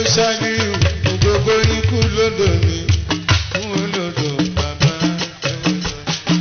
ṣáájú gbogbo ikú lódò ni fún olódò bàbá ẹ̀wọ̀sán.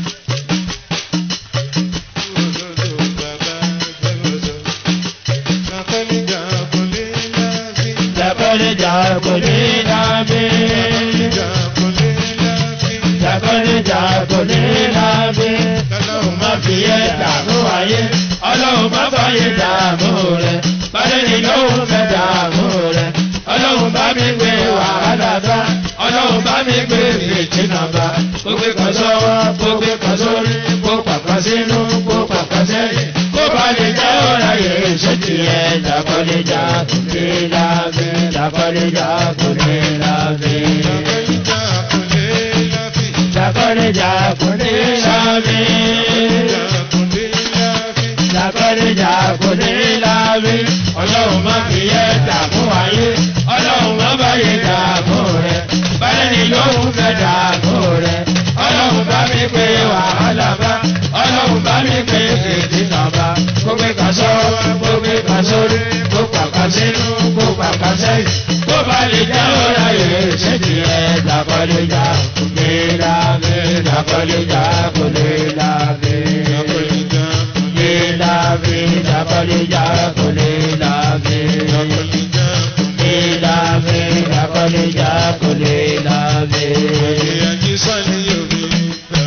Fún olódò bàbá ẹ̀wọ̀sán. Akọ́nijà kò lè lábí. Jàkọ́lẹ́jà kò ní lábí. Akọ́nijà kò lè lábí. Jàkọ́lẹ́jà kò ní lábí. Ọlọ́run Má fi yẹ dààmú ayé. Ọlọ́run má fàyè dààmú rẹ̀. Bálẹ̀ ni lóhùn fẹ́ dààmú rẹ̀. Ọlọ́run bá mi gbé wàhálà bá. Ọlọ́run bá mi gbé ìrètínà bá. Kó gbé kan sọ́wọ́, kó gbé kan sórí, kó pàpà sínú, kó pàpà sẹ́yìn. Kó bá lè jẹ́ ọ̀rá yẹ̀ ṣé tiẹ̀. Jàkọ́lẹ́jà kò ní lábí. Jàkọ́lẹ́jà kò ní lábí. Akọ́nijà kò lè lábí. Jàkọ́lẹ́jà kò ní lábí. Akọ́nijà kò lè lábí. Jàkọ́lẹ́jà kò ní lábí. Ọlọ́run má fi yẹ dààmú ayé. Ọlọ́run má bá yẹ dààmú rẹ̀. Bálẹ̀ ni lóhùn fẹ́ dààmú rẹ̀. Ọlọ́run bá mi pé wàhálà bá. Ọlọ́run bá mi pé fèdí náà bá. Kó gbé kan sọ́wọ́, kó gbé kan sórí, kó pàpà sínú, kó pàpà sẹ́yìn. Kó bá lè jẹ́ ọ̀rá yẹ̀ ṣé tiẹ̀. Jàkọ́lẹ́jà kò ní lábí. Jàkọ́lẹ́jà kò ní lábí. Akọ́nijà kò lè Lilavi, Jabalija, Kulilavi. Akọ́nijà kò lè Lilavi, Jabalija, Kulilavi. Ìyànjú sani yomi ta.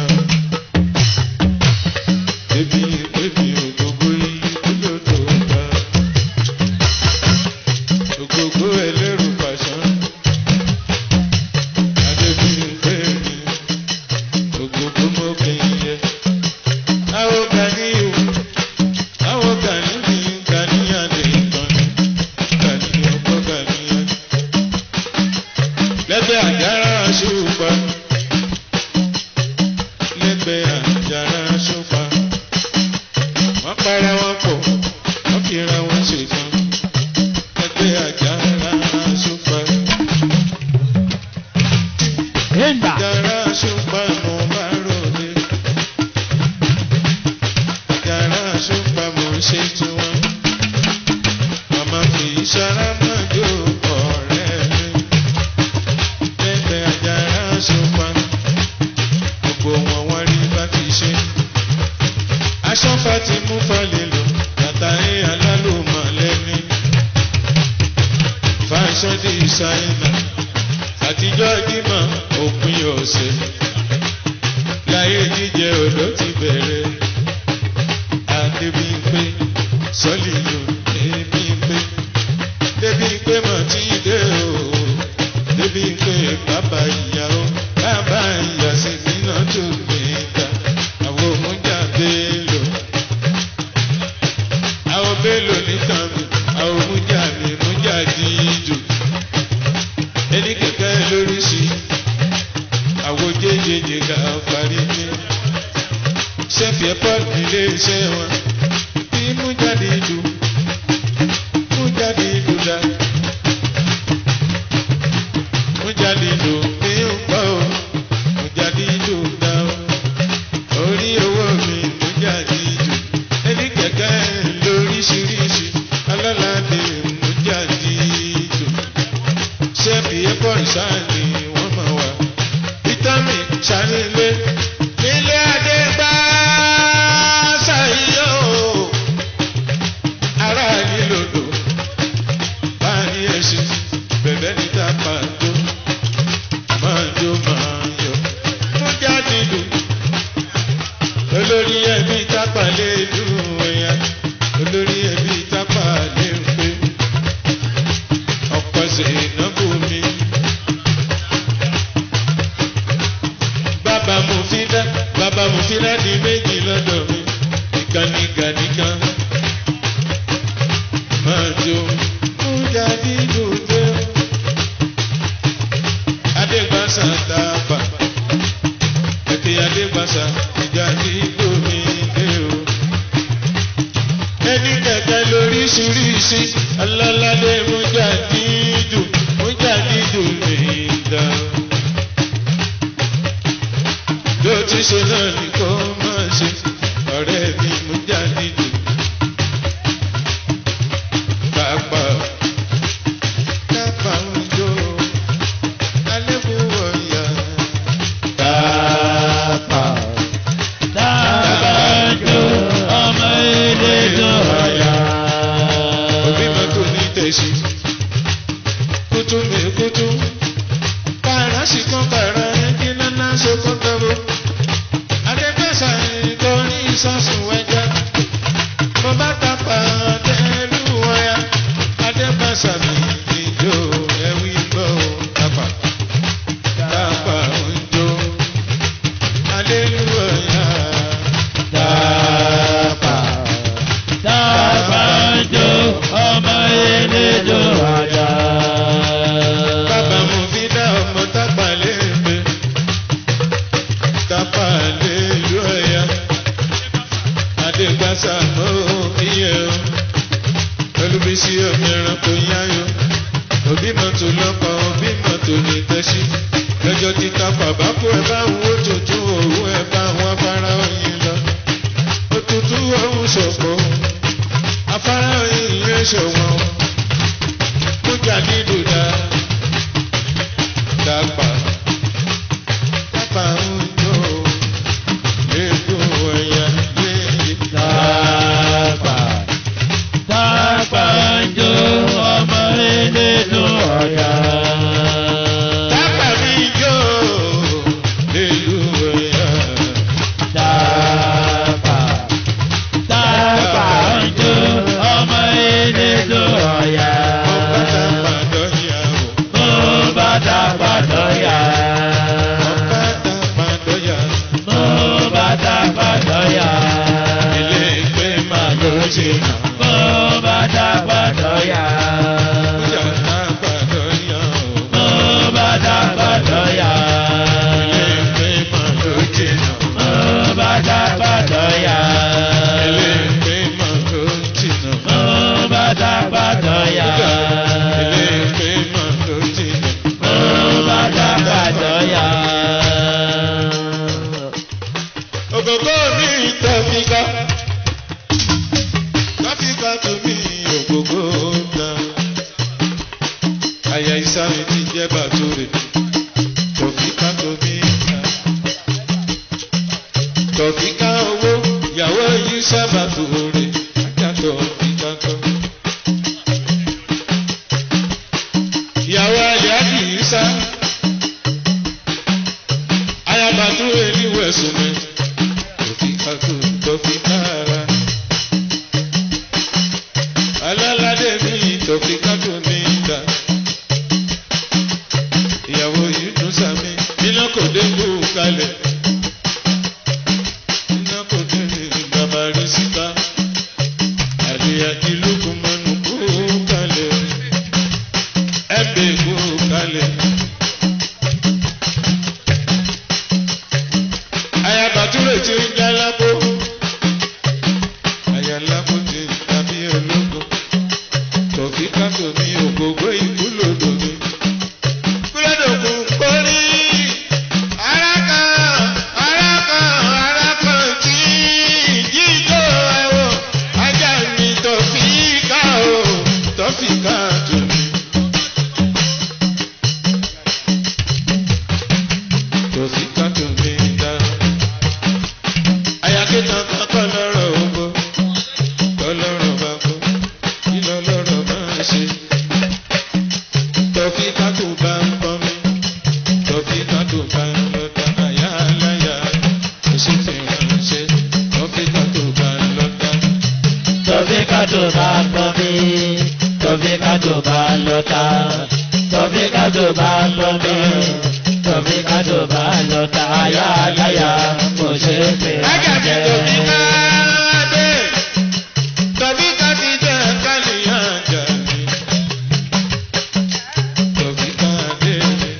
Ebi ebi ògógó yìí lódò ta. Ògógó ẹlẹ́rù pàṣán. Adébí pé mi. Ògógó mo kì í yẹ. Àwọn Gani o. Àwọn Gani mi Gani adé ìtọ́ni. Gani ọkọ Gani adé lẹ́gbẹ́ àjàrà ṣùpá lẹ́gbẹ́ àjàrà ṣùpá wọ́n para wọn pọ̀ wọ́n kíra wọn ṣètàn lẹ́gbẹ́ àjàrà ṣùpá Enda, àjàrà ṣùpá mo bá ròde àjàrà ṣùpá mo ṣe tiwọn màmá kì í ṣara máa jó ọ̀rẹ́ mi lẹ́gbẹ̀ẹ́ àjàrà ṣùpá gbogbo wọn wọ́n rí bá ti ṣe. aṣọ́fà ti mú falẹ̀ lọ látàrí alálùmọ̀ lẹ́ni. fashion designer àtijọ́ dímọ̀ òpin ọ̀sẹ̀ láyé jíjẹ odò ti bẹ̀rẹ̀. Adébímpé sọ́lì lò Débímpé Débímpé mọ̀ tí dé o Débímpé bàbá ìyàwó bàbá ìyá sí nínú tó gbé ta àwọn òmùjà bélò àwọn bélò nìkan mi àwọn òmùjà mi mújà dídò ẹni kẹkẹ lóríṣi àwọn jẹjẹjẹ ká parí ní ṣẹ́fì ẹ̀pọ̀ nílé iṣẹ́ wọn bí mú jáde dùn mú jáde dùn dá mú jáde dùn ní ọgbà o mú jáde dùn dá o orí owó mi mú jáde dùn ẹni kẹ̀kẹ́ lóríṣiríṣi alálàdé mú jáde dùn ṣẹ́fì ẹ̀pọ̀ ìsáàlì wọ́n máa wà vitamin ṣàlélẹ́ nílé adé gbá ṣàyíyó ará nílòdò bá ní ẹṣin bẹ̀bẹ̀ níta pàtó máa jó máa yọ mú jáde dùn olórí ẹbí tápà lè dùn ẹ̀yà olórí ẹbí tápà lè ń pè ọ̀pọ̀ ṣèǹnàbù mi. bàbá mo fi dá bàbá mo fi dá di méjì lọ́dọ̀ mi ìkànnì gàdíkan máa jó mú jáde dòdò adégbàsá tààbà ẹ̀kẹ́ adégbàsá ìjà dídò mi dé o ẹni kẹ̀kẹ́ lóríṣiríṣi alálàdé mú jáde dùn mú jáde dùn mí dá bí ó ti ṣe náà ni kò máa ṣe ọ̀rẹ́ mi mú jáde dùn. Kápá kápá gbàsà mi ìjó ẹwí gbọ́ tápà tápà ń jó aleluya Tápà tápà ń jó ọmọ eléjò àjà. bàbá mo fi dá ọmọ tápà léèpé tápà aleluya adégbàsà mọ́ iye o olùbísí omi ẹranko yáyọ òbí mọ́tò lọ́kọ̀ òbí mọ́tò ní tẹ́sí lọ́jọ́ tí tápà bá kó ẹ bá ń wó tuntun òwú ẹ bá wọn afárá oyin lọ òtútù òun ṣọ̀pọ̀ afárá oyin yẹn ṣọ̀wọ́n kújà dídùn dá tápà tápà ń jó lẹ́kọ̀ọ́ ẹ̀yà lẹ́yìn. Tápà tápà ń jó ọmọ eléjò àjà. Tápà mi jó nílùú ẹ̀yà. Tápà tápà ń jó ọmọ eléjò àjà. Ọ̀pá tápà dọ́yà o. Mo bá tápà dọ́yà. Ọ̀pá tápà dọ́yà. Mo bá tápà dọ́yà. Ilé ìgbé máa ló ṣe nà. Mo bá tápà dọ́yà. Kújà tápà dọ́yà o. Mo bá tápà dọ́yà. Ilé ìgbé máa ló ṣe nà. Mo bá tápà dọ́yà. Ilé ìgbé máa ló ṣe nà. Mo bá tápà dọ́yà. Ilé ìgbé máa ló ṣe nà. Mo bá tápà dọ́yà. Ògògó mi tọ́fíkà. Tọ́fíkà tó mi ògògó gbà. Àyà ìsáré ti jẹ́ bàtúrè. Tọ́fíkà tó mi gbà. Tọ́fíkà owó ìyàwó yìí sábà tòrè. Ajá tọ́fíkà kan. Ìyàwó àyájì yìí sá. Ayabàtúrè ní wẹ̀sùn mi tọ́fíkà tó tọ́fíkà rà. Alálàdé mi tọ́fíkà tó ní ìdá. Ìyàwó yìí tún sàmì, iná kò dé kú kalẹ̀. Iná kò dé ní bàbá rí síta. Àdìyà ti lókun mọ́nú kú kalẹ̀. Ẹ̀bẹ̀ kú kalẹ̀. Ayabàtúrè tí ń já lápò. Àyàlápò ti tàbí ológo. Tọ̀fíkà tó ní ògógó ìkúlòdò mi. Kúlódòkú kórí. Arákan, arákan, arákan tí jíjó ẹ̀wọ̀. Ajá mi tọ̀fíkà o, tọ̀fíkà tó mi. Tọ̀fíkà tó mi dá. Àyàkétan kan kọ́ lọ́rọ̀ ogbó. Tọ́lọ́rọ̀ bá kú, kí lọ́lọ́rọ̀ máa ṣe? Tọ̀fíkà tó bá ń kọ́ mi. Tọ̀fíkà tó bá ń lọ ta àyà aláya. Kò sí ti ránṣẹ́. Tọ̀fíkà tó bá ń lọ ta. Tọ́fíkà tó bá gbọ́ mi, tọ́fíkà tó bá lọ ta. Tọ́fíkà tó bá gbọ́ mi, tọ́fíkà tó bá lọ ta. Ayá aláya kò ṣe é pè Ajá mi jẹ́. tọ̀fíkà dé. Tọ̀fíkà ti jẹ́ kálíyà jà mí. Tọ̀fíkà dé.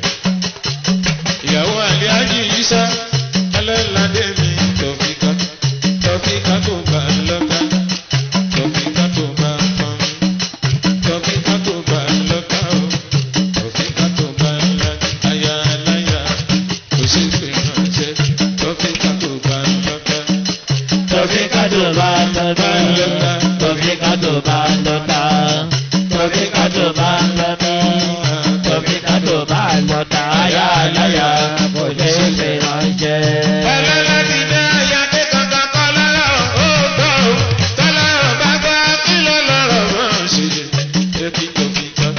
Ìyàwó àlẹ́ ájì yìí sá. Alẹ́ládé mi tọ̀fíkà. Tọ̀fíkà tó bá lọ́ta. Tọ̀fíkà tó bá pọ́n mi. Tọ̀fíkà tó bá lọ́ta o. Tọ̀fíkà tó bá lọ́ta. Aya aláya kò sí pé ránṣẹ́. Tọ̀fíkà tó bá lọ́ta. Tọ́fíkà tó bá lọ ta. Tọ́fíkà tó bá lọ ta. Tọ́fíkà tó bá lọ ta. Tọ́fíkà tó bá lọ ta. Ayá aláya kò ṣe é pè ránṣẹ́. Ọlọ́lọ́dì dá ayáde kankan kọ́ lọ́rọ̀ ó gbọ́ ò. Tọ́lọ́rọ̀ bá gbọ́ kí ló lọ́rọ̀ máa ṣe. Ebi tòfíkà.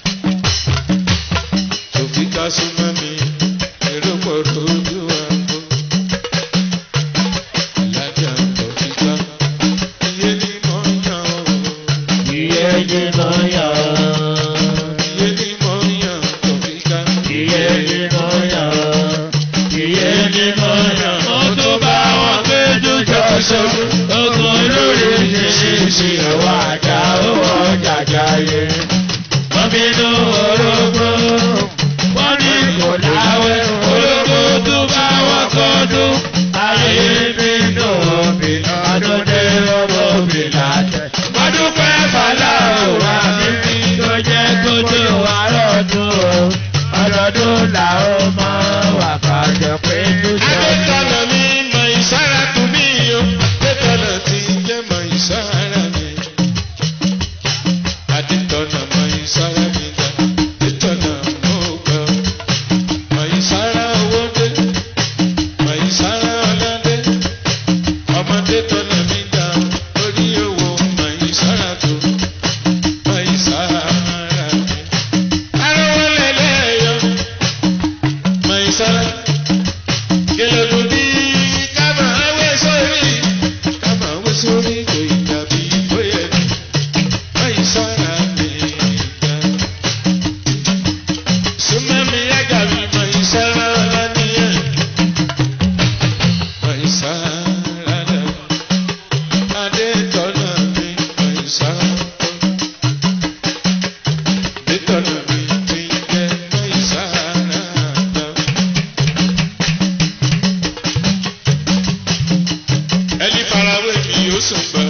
Tòfíkà súnmọ́ mi. Èrò pọ̀ lójú àgbo. Alájà tòfíkà. Iye ni mo ń yàn ó. Iye ni mo yàn. wọ́n bínú orógbó. Wọ́n ní kò láwẹ̀ orógbó tó bá wọn kọ́dún. Ayé bínú òbí ọdún dé ọmọ òbí láṣẹ. Wọ́n dúpẹ́ fàlàwà mímí tó jẹ́ kó tó wà lọ́dún o. Ọdọọdún làwọn máa wà kájọ pé tó ṣe. Adétọ̀nà mi mọ ìsára tún mí o. Adétọ̀nà ti jẹ́ mọ ìsára mi. Adétọ̀nà mọ ìsára mi dá. Adétọ̀nà mo gbọ́. Mọ ìsára owó dé. Mọ ìsára ọlá dé. Ọmọdé tọ̀nà mi dá. Orí owó mọ ìsára tó. Mọ ìsára mi. Arówó lẹ́lẹ́yọ̀. Mọ ìsára kẹlẹ́dùn ní ká máa wé sórí ká máa wé sórí kò ìdàbí bóyá ní báyìí sára mi gbà. súnmọ́mi ẹ̀gà mi báyìí sára lánìyàn báyìí sára dà adé tọ́nà mi báyìí sára adé tọ́nà mi ti jẹ́ báyìí sára dà. ẹni farawé mi yóò sùn gbọ́.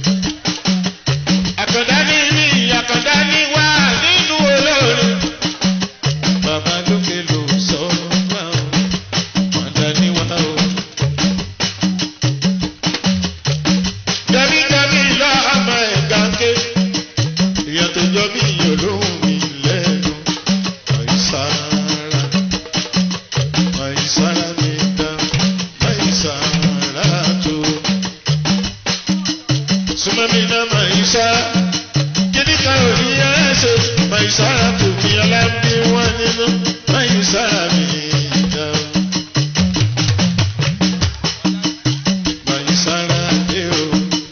àkàndá ní mi àkàndá ní wá nínú olórin. bàbá lókè ló sọ wá o àkàndá ní wá o. jẹ́bíjẹ́bí lọ ọmọ ẹ̀ka ké èèyàn tó jọ bí olóhùn mi lẹ́nu àìsára àìsára mi dá àìsára tó sumami na maisha kini ka ori ẹsẹ maisha tó mi alábí wọn nínú maisha mi dá maisha dé o.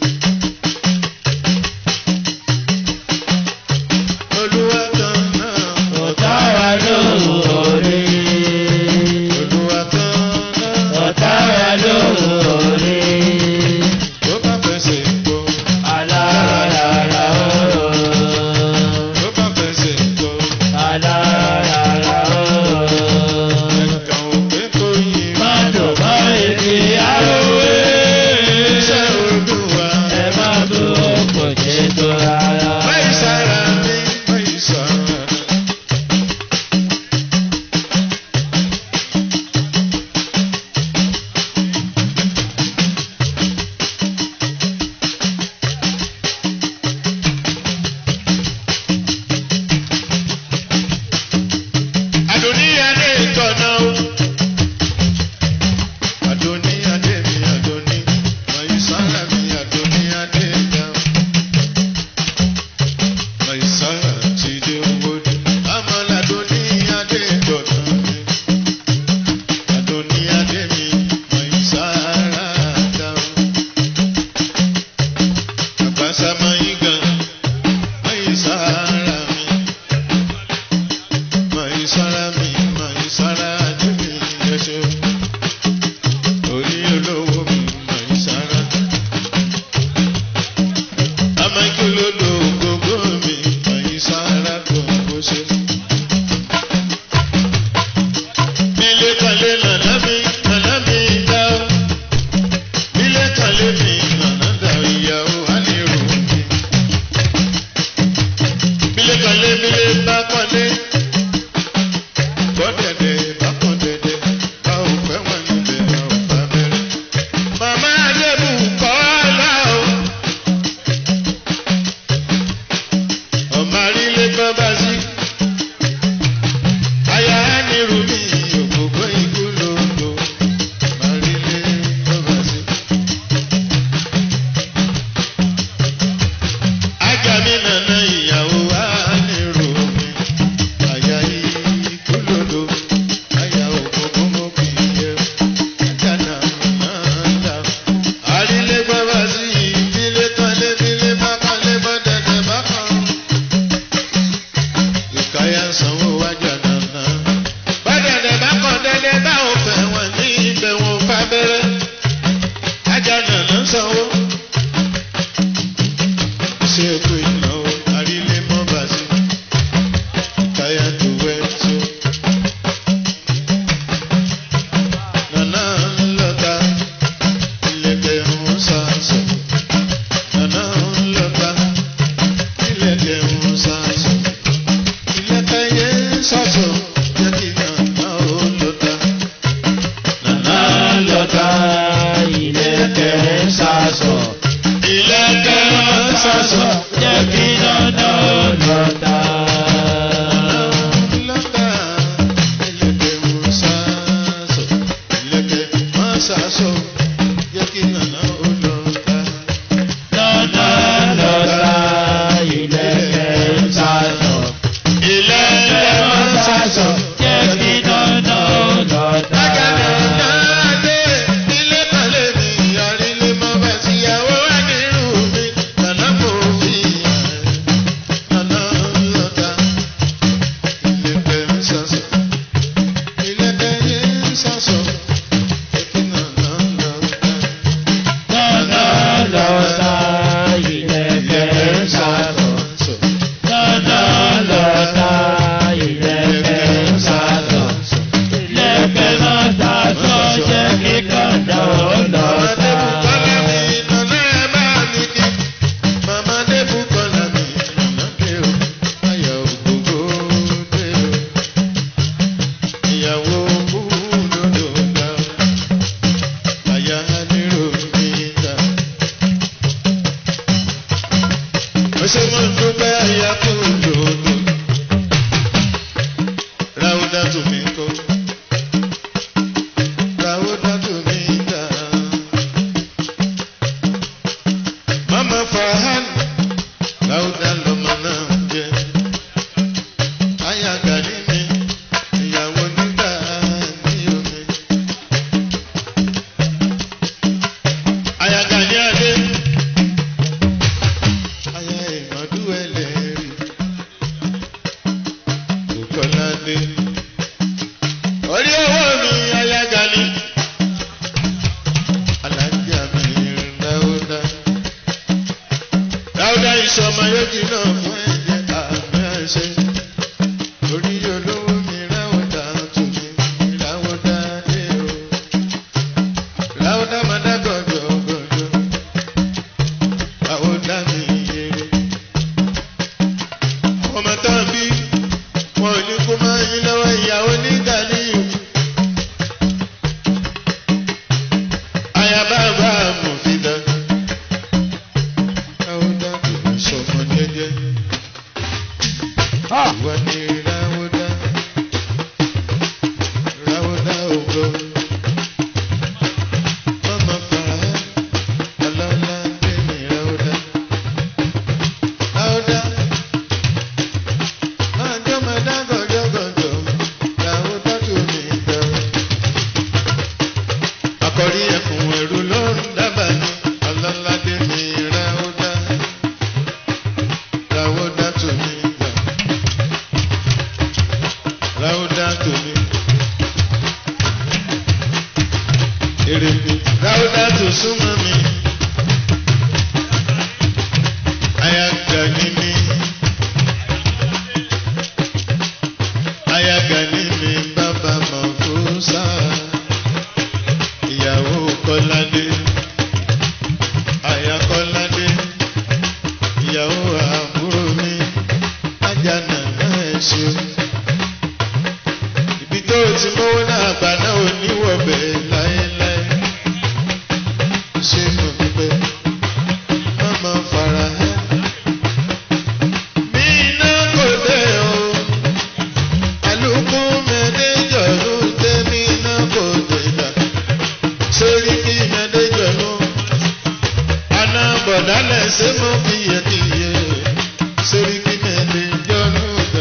Olúwa kan náà Ọ̀tá wa lóore. Olúwa kan náà Ọ̀tá wa lóore. tó bá fẹsẹ̀ gbọ́ Alárara ooo. tó bá fẹsẹ̀ gbọ́ Alárara ooo. ẹ̀ka òkè tó yí Má dùn mọ́ èdè àròwé. iṣẹ́ Olúwa. Ẹ má bú òkò jẹ́ tó rárá. Maisara mi, Maisara. Adoniyade tọ̀nà o. Adoniyade mi, Adoni. Maisara mi, Adoniyade dáhùn. Maisara ti dé owó dé. Amọ̀làdó ní adé dọ̀tà mi. Adóní adé mi, Maisara dáhùn. Àgbàsá máa yí gan. Maisara mi. Maisara mi, Maisara adé mi ẹṣẹ́. Orí olówó mi, Maisara. Amákélódò gbogbo mi, Maisara gbogbo ṣe. Bílé kalẹ̀ nàná mi, nàná mi dá o. Bílé kalẹ̀ mi, nàná dá ìyàwó àníró mi. Bílé kalẹ̀ bílé bá kọ́lé. Bọ́dẹ̀dẹ̀ bá kọ́dẹ̀dẹ̀, bá ò fẹ́ wọn níbẹ̀, bá ò bá bẹ̀rẹ̀. Màmá Adébù kọ́ ọ́ lá o. ọmọ arílé gbọ́ bá sí. Aya nírú mi ògbógbó ikú lòlò. Ọmọ arílé gbọ́ bá sí. Ajá mi nàná ìyàwó wa nírú mi. Aya ikú lòlò. Aya ògbógbó mo kì í yẹ. Ajá náà náà dá. Arílé gbọ́ bá sí. Bílé kọ́lé bílé bá kọ́lé bọ́ dẹ̀dẹ̀ bá kọ́ ìkáyà sanwó wájà nàná. Bọ́dẹ̀dẹ̀ bá kọ́ dẹ́dẹ́ bá ò fẹ́ wọn ní ibẹ̀ wọn fà bẹ́rẹ́. Ajá nàná sanwó. Ṣé èkó ìnáwó àrílé mọ́ bá sí? sásọ jẹ́ kí dandan ó lọ Lágàdé dáa. náà dé ilé kan lè mi ìyọrí lé mọ́ bá tíyàwó wà nírú mi. Nàná kò fi hàn nàná lọ́ta. Ilé pẹ̀ ń sọ̀sọ̀. Ilé pẹ̀ ń sọ̀sọ̀. Èkì nàná lọ́ta. Dandan lọ ta ìlẹ̀kẹ̀ ń sásọ. Dandan lọ ta ìlẹ̀kẹ̀ ń sásọ. Ìlẹ̀kẹ̀ máa sásọ jẹ́ kí dandan ó lọ ta. Ṣé mo ń dúpẹ́ àyà kú lòdò? Ráúdà tó mi kọ́. Ráúdà tó mi dà. Mama Farhan, Ráúdà lọmọ náà jẹ́. Aya Gani mi, ìyàwó nígbà ní omi. Aya Gani Adé. Aya ìmọ̀dú ẹlẹ́rìí. Òkọ́ládé. Orí owó mi, Aya Gani. Alájà mi Ráúdà. Ráúdà ìṣọmọ yóò jìnnà fún ẹ̀jẹ̀ àmì àṣẹ. Orí olówó mi Ráúdà tún mi Ráúdà dé o. Ráúdà máa dá gọ̀dọ̀ gọ̀dọ̀. Ráúdà mi yẹrẹ. Ọmọ tán bí wọn ò ní kó máa yín lọ́wọ́ ìyàwó ní Gàníyù. Ayaba bá mọ̀ fi dá. Ráúdà kò ní sọmọ jẹ́jẹ́. Ìwọ ni Ráúdà. Ráúdà ògo. Mama fara ọlọ́lá dé ní Ráúdà. Ráúdà. Máa jọ́ máa dá gọ̀jọ̀gọ̀jọ̀. Ráúdà tó mi dá. Akọ̀rí ẹ̀fún ẹ̀rù ló ń dábàá ní ọlọ́lá dé ní Ráúdà. Ráúdà tó mi dá. Ráúdà tó mi. Èrè mi. Ráúdà tó súnmọ́ mi. Ayaga ni mi. Ayaga ni mi bàbá Mọ̀kúsá. Ìyàwó Kọ́ládé. Aya Kọ́ládé. Ìyàwó àbúrò mi. Ajana náà ṣe o ibi tó o ti mówó náà gbà náà ò ní wọ̀bẹ̀ láéláé. ṣé mo dúpẹ́ ọmọ fara hẹ́. mi iná kò dé o àlùkò mẹ́lẹ́jọ ló dé mi iná kò dé dà. sórí kí mẹ́lẹ́jọ ló. àná bọ̀dálẹ̀ ṣé mo fi yẹ kí yẹ. sórí kí mẹ́lẹ́jọ ló dà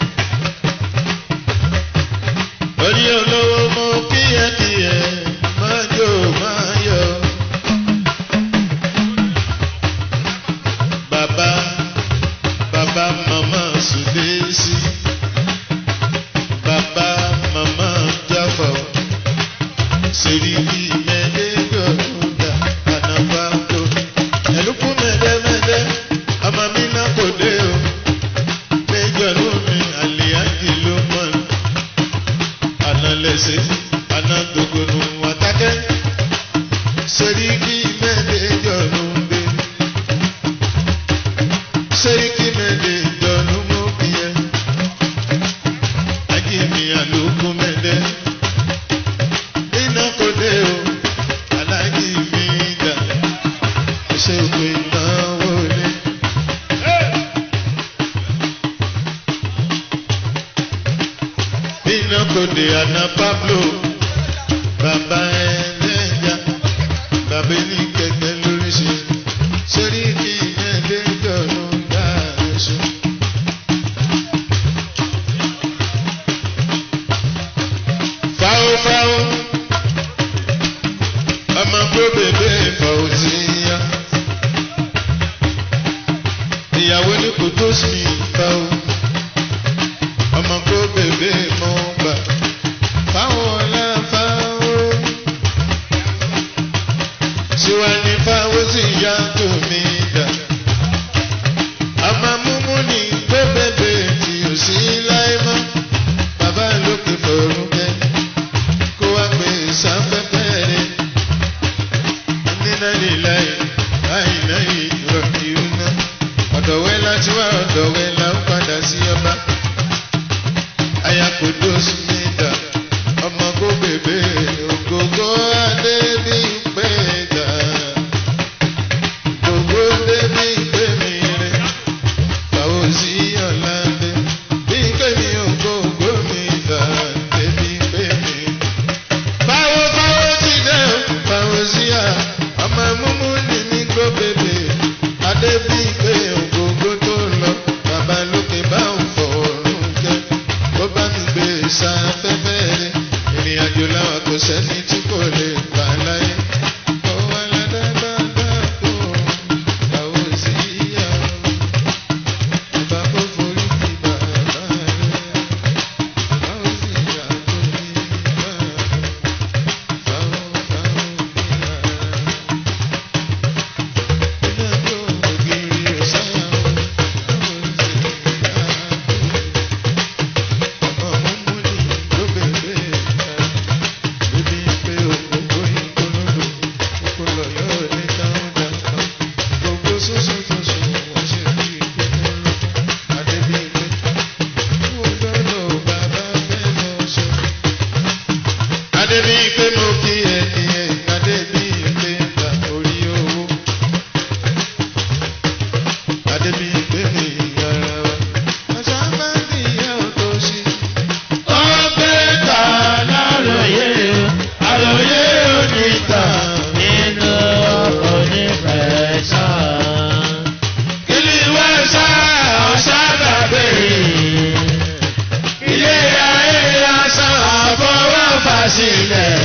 orí olówó mú kíyẹkíyẹ máa jó máa yọ. bàbá bàbá màmá sùdésì bàbá màmá jáfà sèríkì mẹ́lẹ́dọ̀dúndà ànàbàkó ẹ̀lúkú mẹ́lẹ́mẹ́lẹ́ ọmọ mi náà kò dé o méjọ lómi àlìyájì ló mọ̀ ní analẹsẹ anadogonu watakẹ seriki mẹdẹjọ lumbe seriki mẹdẹjọ lumobiyẹ ajimi aluku mẹdẹ inakode o alaji mi da ṣègbè náwó lé. iná kò dé àná pablo bàbá ẹlẹ́yà bàbá ní kẹ̀kẹ́ lóríṣi sórí kí ẹlẹ́jọ́ ló ń dá ẹ̀ṣọ́. sáfẹ́fẹ́ rẹ̀ ìrìn àjò làwọn kò sẹ́ni tí kò lè gbà láyé. ọwọ́ aládàgbàgbà kò báwo sí yá o bàbá kò forí kí bàbá rẹ̀ báwo sì yá tó ní bàbá báwo báwo ní ara ilé ẹjọ́ ògiri ọ̀sáyà o báwo sì yá tó ọmọ múni ló bèrè ìta bíbí pé òkòkò ìkólógbò kókó lọ́yọ́ ní táwọn dàgbà gbogbo sọ́sọ́ tó sùn wọ́n ṣe bí kókóró adébíyẹ wọ́n gbọ́dọ̀ bàbá fẹ́ lọ sọ. adébíyẹ mo kí ẹ kí ẹ adébíyẹ ta orí owó adébíyẹ mi yàrá wa àṣà bá ń bí ìyá ọ̀tọ̀ sí i. Ó gbé ta láròyé, àròyé onítàn nínú onífẹ̀ẹ́sán. Ilé ìwé sá ọ̀sá gbàgbé. Ilé ayé asán àfọwọ́fà sílẹ̀.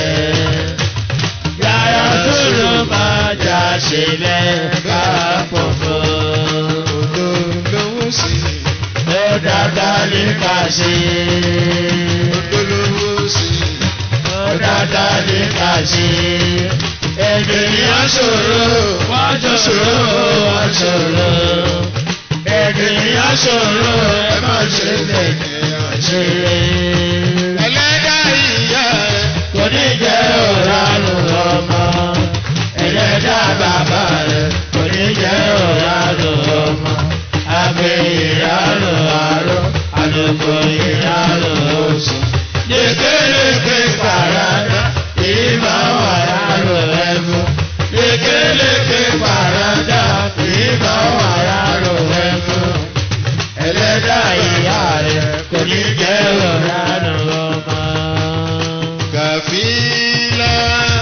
Yàrá tó ló máa jà sílẹ̀ ká pọ̀pọ̀. Odò lówó sí i. Ó dáadáa ní ká ṣe. Odò lówó sí i. Ó dáadáa ní ká ṣe. Ènìyàn ṣòro, wọ́n jọ ṣòro, wọ́n ṣòro. Ènìyàn ṣòro, ẹ má ṣe lẹ́yìn ṣe. Ẹlẹ́dà ìyá rẹ̀. Kò ní jẹ́ òránù ọmọ. Ẹlẹ́dà bàbá rẹ̀ kò ní jẹ́ òránù ọmọ. Àgbẹ̀ ìránù àárọ̀, àlùkò ìránù oṣù. Lékeleke parada, ìmọ̀ wà rárò ẹ̀fọ́. Lékeleke parada, ìmọ̀ wà rárò ẹ̀fọ́. Ẹlẹ́dà ìyá rẹ̀ kò ní jẹ́ òránù ọmọ. Kàfílà.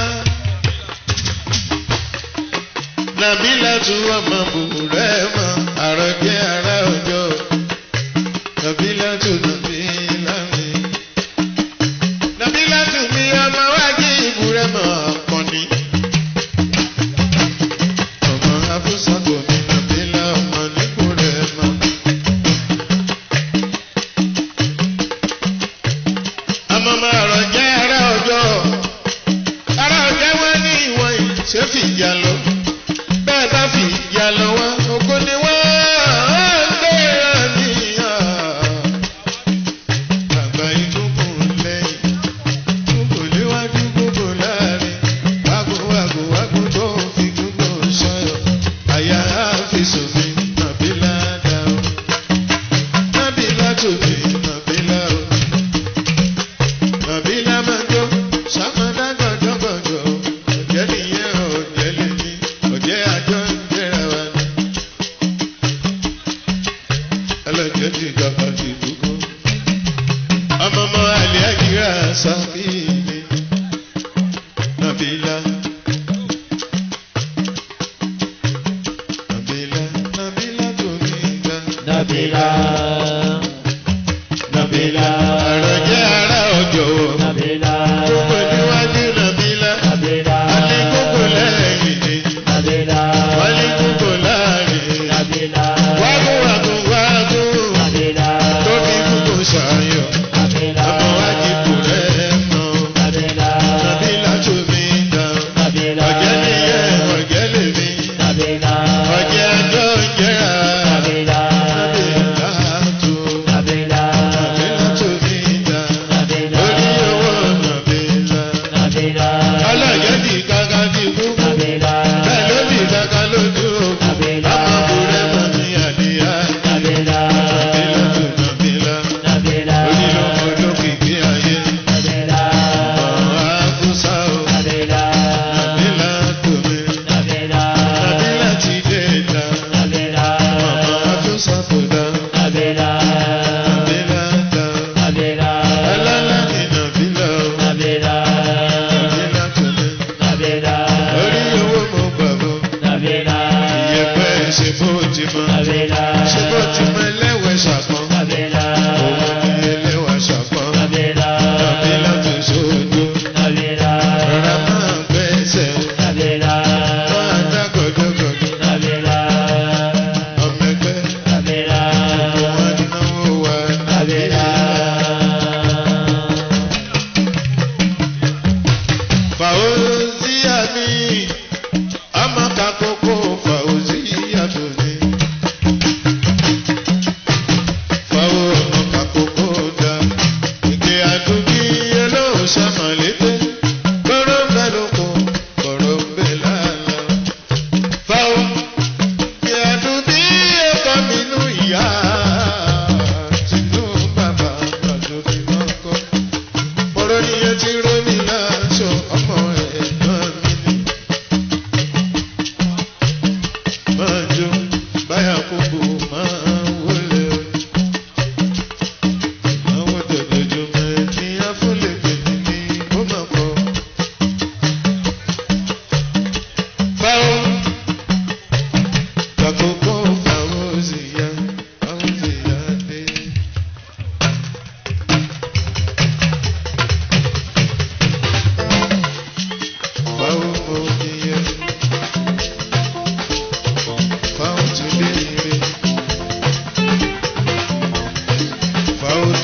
Nàbílà tún ọmọ bùrẹ́ mọ́. Àròjẹ́ ara òjò. Nàbílà tún nàbílà mi. Nàbílà tún mi ọmọ wájú ìbúrẹ́ mọ́ ọ̀pọ̀ni. Ọmọ Afúsàtò mi nàbílà ọmọ nípòrẹ́ mọ́. Àmọ́ máa rọ̀ jẹ́ ara ọjọ́. Ara ọjọ́ wọn ní ìwọ̀n yìí ṣé fìyà lọ. Bẹ́ẹ̀ bá fìyà lọ wá, ògo ni wọ́n ń gbéra níyà. Àgbà ìdúnkù lẹ́yìn, kúkò léwájú kúkò láàrin. Wágò wágò wágò tó fi kúkò sọ̀yọ̀. Àyà àfisùn mi, nàbílà dá o. Nàbílà tòbí, nàbílà o. Nàbílà máa jó, sàmọ́dá gàdọ́gàdọ́. Ọ̀jẹ́ nìyẹn ọ̀jẹ́ lè ní, ọ̀jẹ́ àjọ ń jẹ́ra wa ni. Ẹlẹ́jẹ̀ ti dàgbà ti dúkọ́. Ọmọ ọmọ àlẹ́ àkírà sáfìlì. Nàbílà. Nàbílà, Nàbílà tó ní ìgbà. Nabila, Nabila, Àròjẹ́ ara ọjọ́. Nabila, Gbogbo níwájú Nàbílà. Nabila, Alẹ́ gbogbo lẹ́yìn ni. Nabila, Wálé gbogbo láàrin. Nabila, Wágún wágún wágún. Nabila, Tóbi gbogbo ṣàyọ̀. Nabila, Ọmọ wájú kò rẹ̀ mọ́.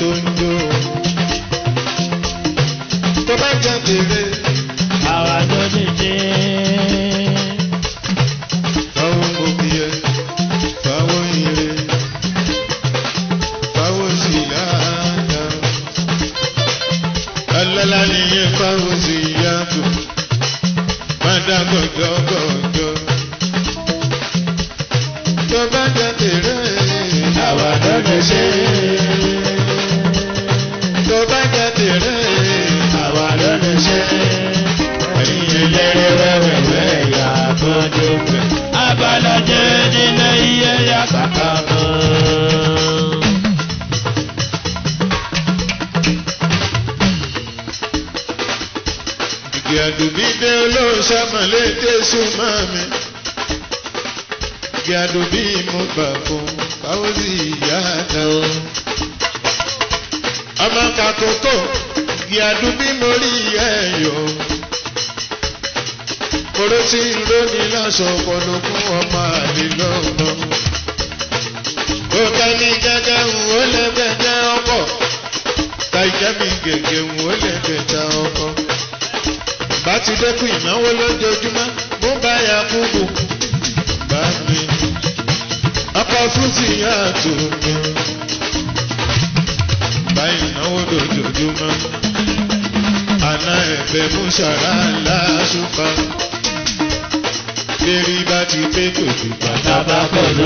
tó ń jó. tó bá jẹ́ tèrè àwa tó ti dé. fáwọn òbí ẹ fáwọn ire fáwọn sì láàdá. alálà nìyẹn fáwọn sì yàtọ̀ má dá gọ̀gọ̀gọ̀gọ̀. tó bá jẹ́ tèrè àwa tó ti dé. tó bá jẹ́ tèrè àwa ló lè ṣe. ẹ̀yin eléré wẹ́wẹ́wẹ́ ìyá àbọ̀dé fẹ́. abalajẹ nílé iye ya kàkà mọ́. Ìgbé àdùbí dé olóòṣàmọ̀lé Jésù máa mi. Ìgbé àdùbí mo gbà fún Fáwọ́sì ìyá àdá o. Ọmọ kàkókò, ìgbé àdùbí mo rí ẹ̀yọ́. Kòró tí ń lóní lọ́sọ̀ ọ̀pọ̀lọ́ fún ọmọ àlè lọ́nà. Òkè ní gẹ́gẹ́ ń wó lẹ́gbẹ̀jẹ́ ọkọ̀. Tàìjẹ́ mi gègé ń wó lẹ́gbẹ̀jẹ́ ọkọ̀ bá ti dẹ́kun ìnáwó lójoojúmọ́ mú báyà kúkú bá mi. ọkọ̀ fúsì yàtò mi. bá ìnáwó lójoojúmọ́. àná ẹ̀fẹ̀ mú ṣàrà láṣùpá. lérí bá ti pé kò sí bàtà bá kọ̀ ló.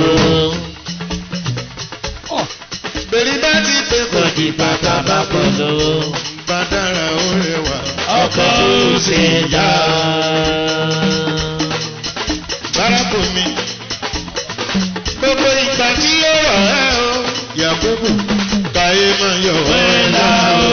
Bèrè bá ti pé kò sí bàtà bá kọ̀ ló. Bá dára ó rẹwà. ọkọ̀ ó ṣe já. Bárakò mi. Gbogbo ìgbà tí ó wà ẹ́ o. Yàgòbù káyé máa yọ̀ ọ́ wẹ́lá láàárọ̀.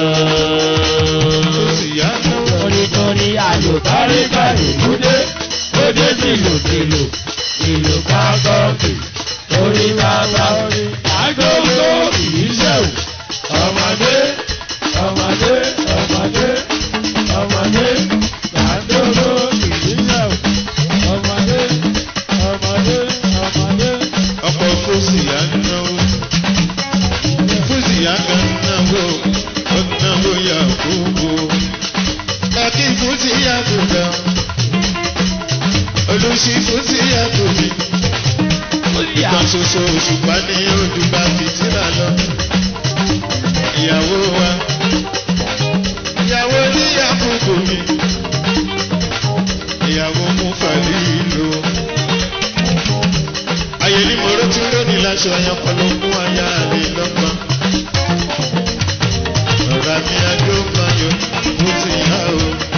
o. Ó sì yá lọ́wọ́. onítorí ayò káríkárí múdé múdé tìlùtìlù ìlú kákọ́ọ̀kì orí bàbá orí àgbóńgbó ìyíṣẹ́wò ọmọdé ọmọdé ọmọdé ọmọdé àgbóńgbó ìyíṣẹ́wò ọmọdé ọmọdé ọmọdé. Ọkọ̀ fúsì yá náwó. Fúsì yá kan náwó. Ó náwó Yàgòbù. Kàkí fúsì yá kò dá. Olùsí fúsì yá kò bí. Ìkan ṣoṣo òṣùpá ní ojúbà fìtílà lọ. Ìyàwó wa. Ìyàwó ní àkókò mi. Ìyàwó mú fàlí ìlú. Ayé ní mòró tí lónìí láṣọ ẹyan pẹ̀lú fún aya àlè lọ́gbọ̀n. Ọ̀rọ̀ mi adó máa yọ, mo ti yá o.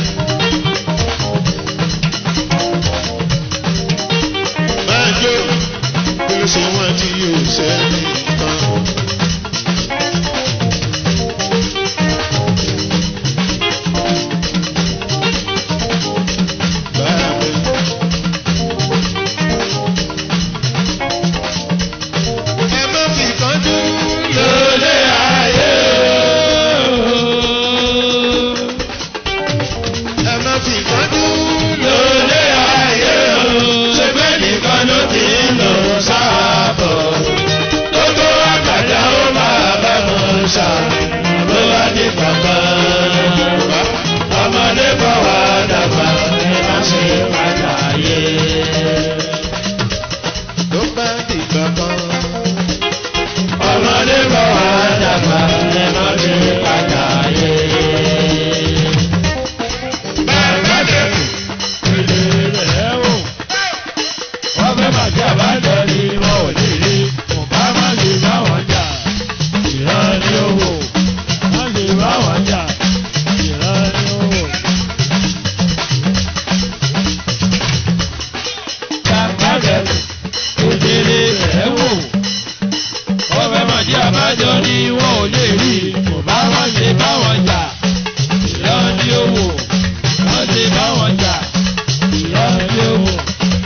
Máa jó, bí ó ṣe wọ́n tí yóò ṣẹ́ni kan. Báàmì. Ẹ má fi kánjú lólè ayé o. Ẹ má fi kánjú lólè ayé o. ṣe bẹ́ẹ̀ nìkan ló ti ń lò sáàbọ̀. Gbogbo àgbàdá ó máa bá mọ̀ ṣá. Ló wá ní bàbá. Ọmọdé bọ̀ wá dàgbà ní má ṣe padà yé. Tó bá dìgbà kan. Ọmọdé bọ̀ wá dàgbà ní má ṣe padà yé. Bàbá dẹ̀kun, èdè rẹ̀ wò. Wọ́n fẹ́ bàjẹ́ àbájọ ni wọn ò lè rí. Kò bá má lè bá wọn jà. Ìran ni ó wò. Má lè bá wọn jà. Ìran ni ó wò. Bàbá dẹ̀kun, èdè rẹ̀ wò. Wọ́n fẹ́ bàjẹ́ àbájọ ni wọn ò lè rí. Kò bá má lè bá wọn jà. Ìran ni ó wò. Má lè bá wọn jà. Ìran ni ó wò.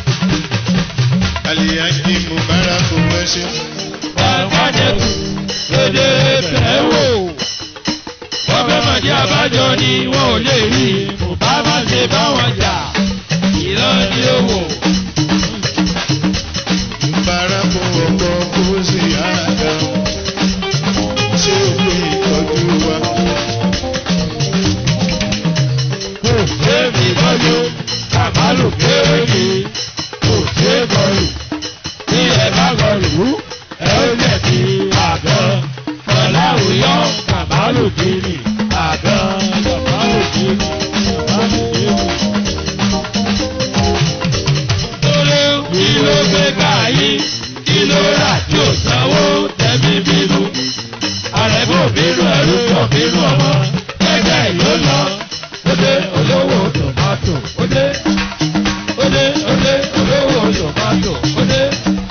Àlìyájí Mubarak wẹ́ṣẹ́. Bàbájẹ́kù lédè bẹ̀ẹ́ wò. Wọ́n fẹ́ mọ̀ jẹ́ àbájọ ni wọn ò lè rí. Kò bá má ṣe bá wọn jà. Ìran ni ó wò. Mubarak ọkọ̀ kó sí àdá. Ṣé o pé bínú ẹrú kò bínú ọmọ ẹgbẹ́ ìlú lọ. Ó dé olówó tòmátò, ó dé. Ó dé, ó dé, olówó tòmátò, ó dé.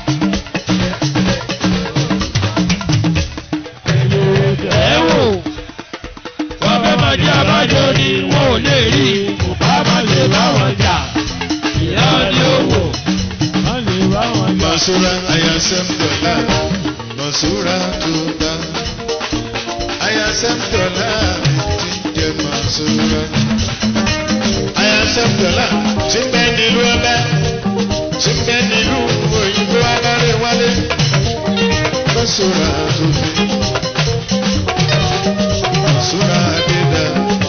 Ẹ wò, wọ́n fẹ́ máa jẹ́ àbájọ ni wọn ò lè rí. Kò bá máa lè bá wọn jà. Ìyá ni ó wò. Má lè bá wọn jà. Masura ayasem dola, Masura tuda. Ayasem dola ti jẹ Masura. Ayasem dola ti bẹ nílùú ọbẹ, ti bẹ nílùú òyìnbó alárè wálé. Masura tuda. Masura dida.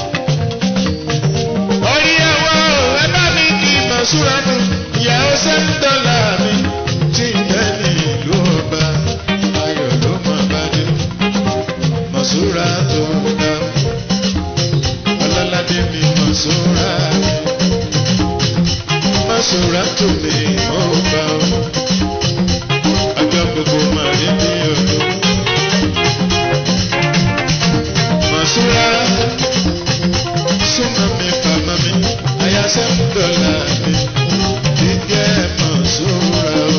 Orí ẹ̀wọ̀ ẹ bá mi kí Masura nù. Ìyàwó sẹ́m dọ́là mi tí ń bẹ ní ìlú ọba. Ayọ̀ ló máa bá dé. Masura tó dá. Ọlọ́ládé mi Masura mi. Masura tó mi mọ́ bá ọ. Ọjọ́ gbogbo máa rí bí ọdún. Masura súnmọ́ mi fàmọ́ mi. Àyà sẹ́m dọ́là mi jíjẹ́ Masura o.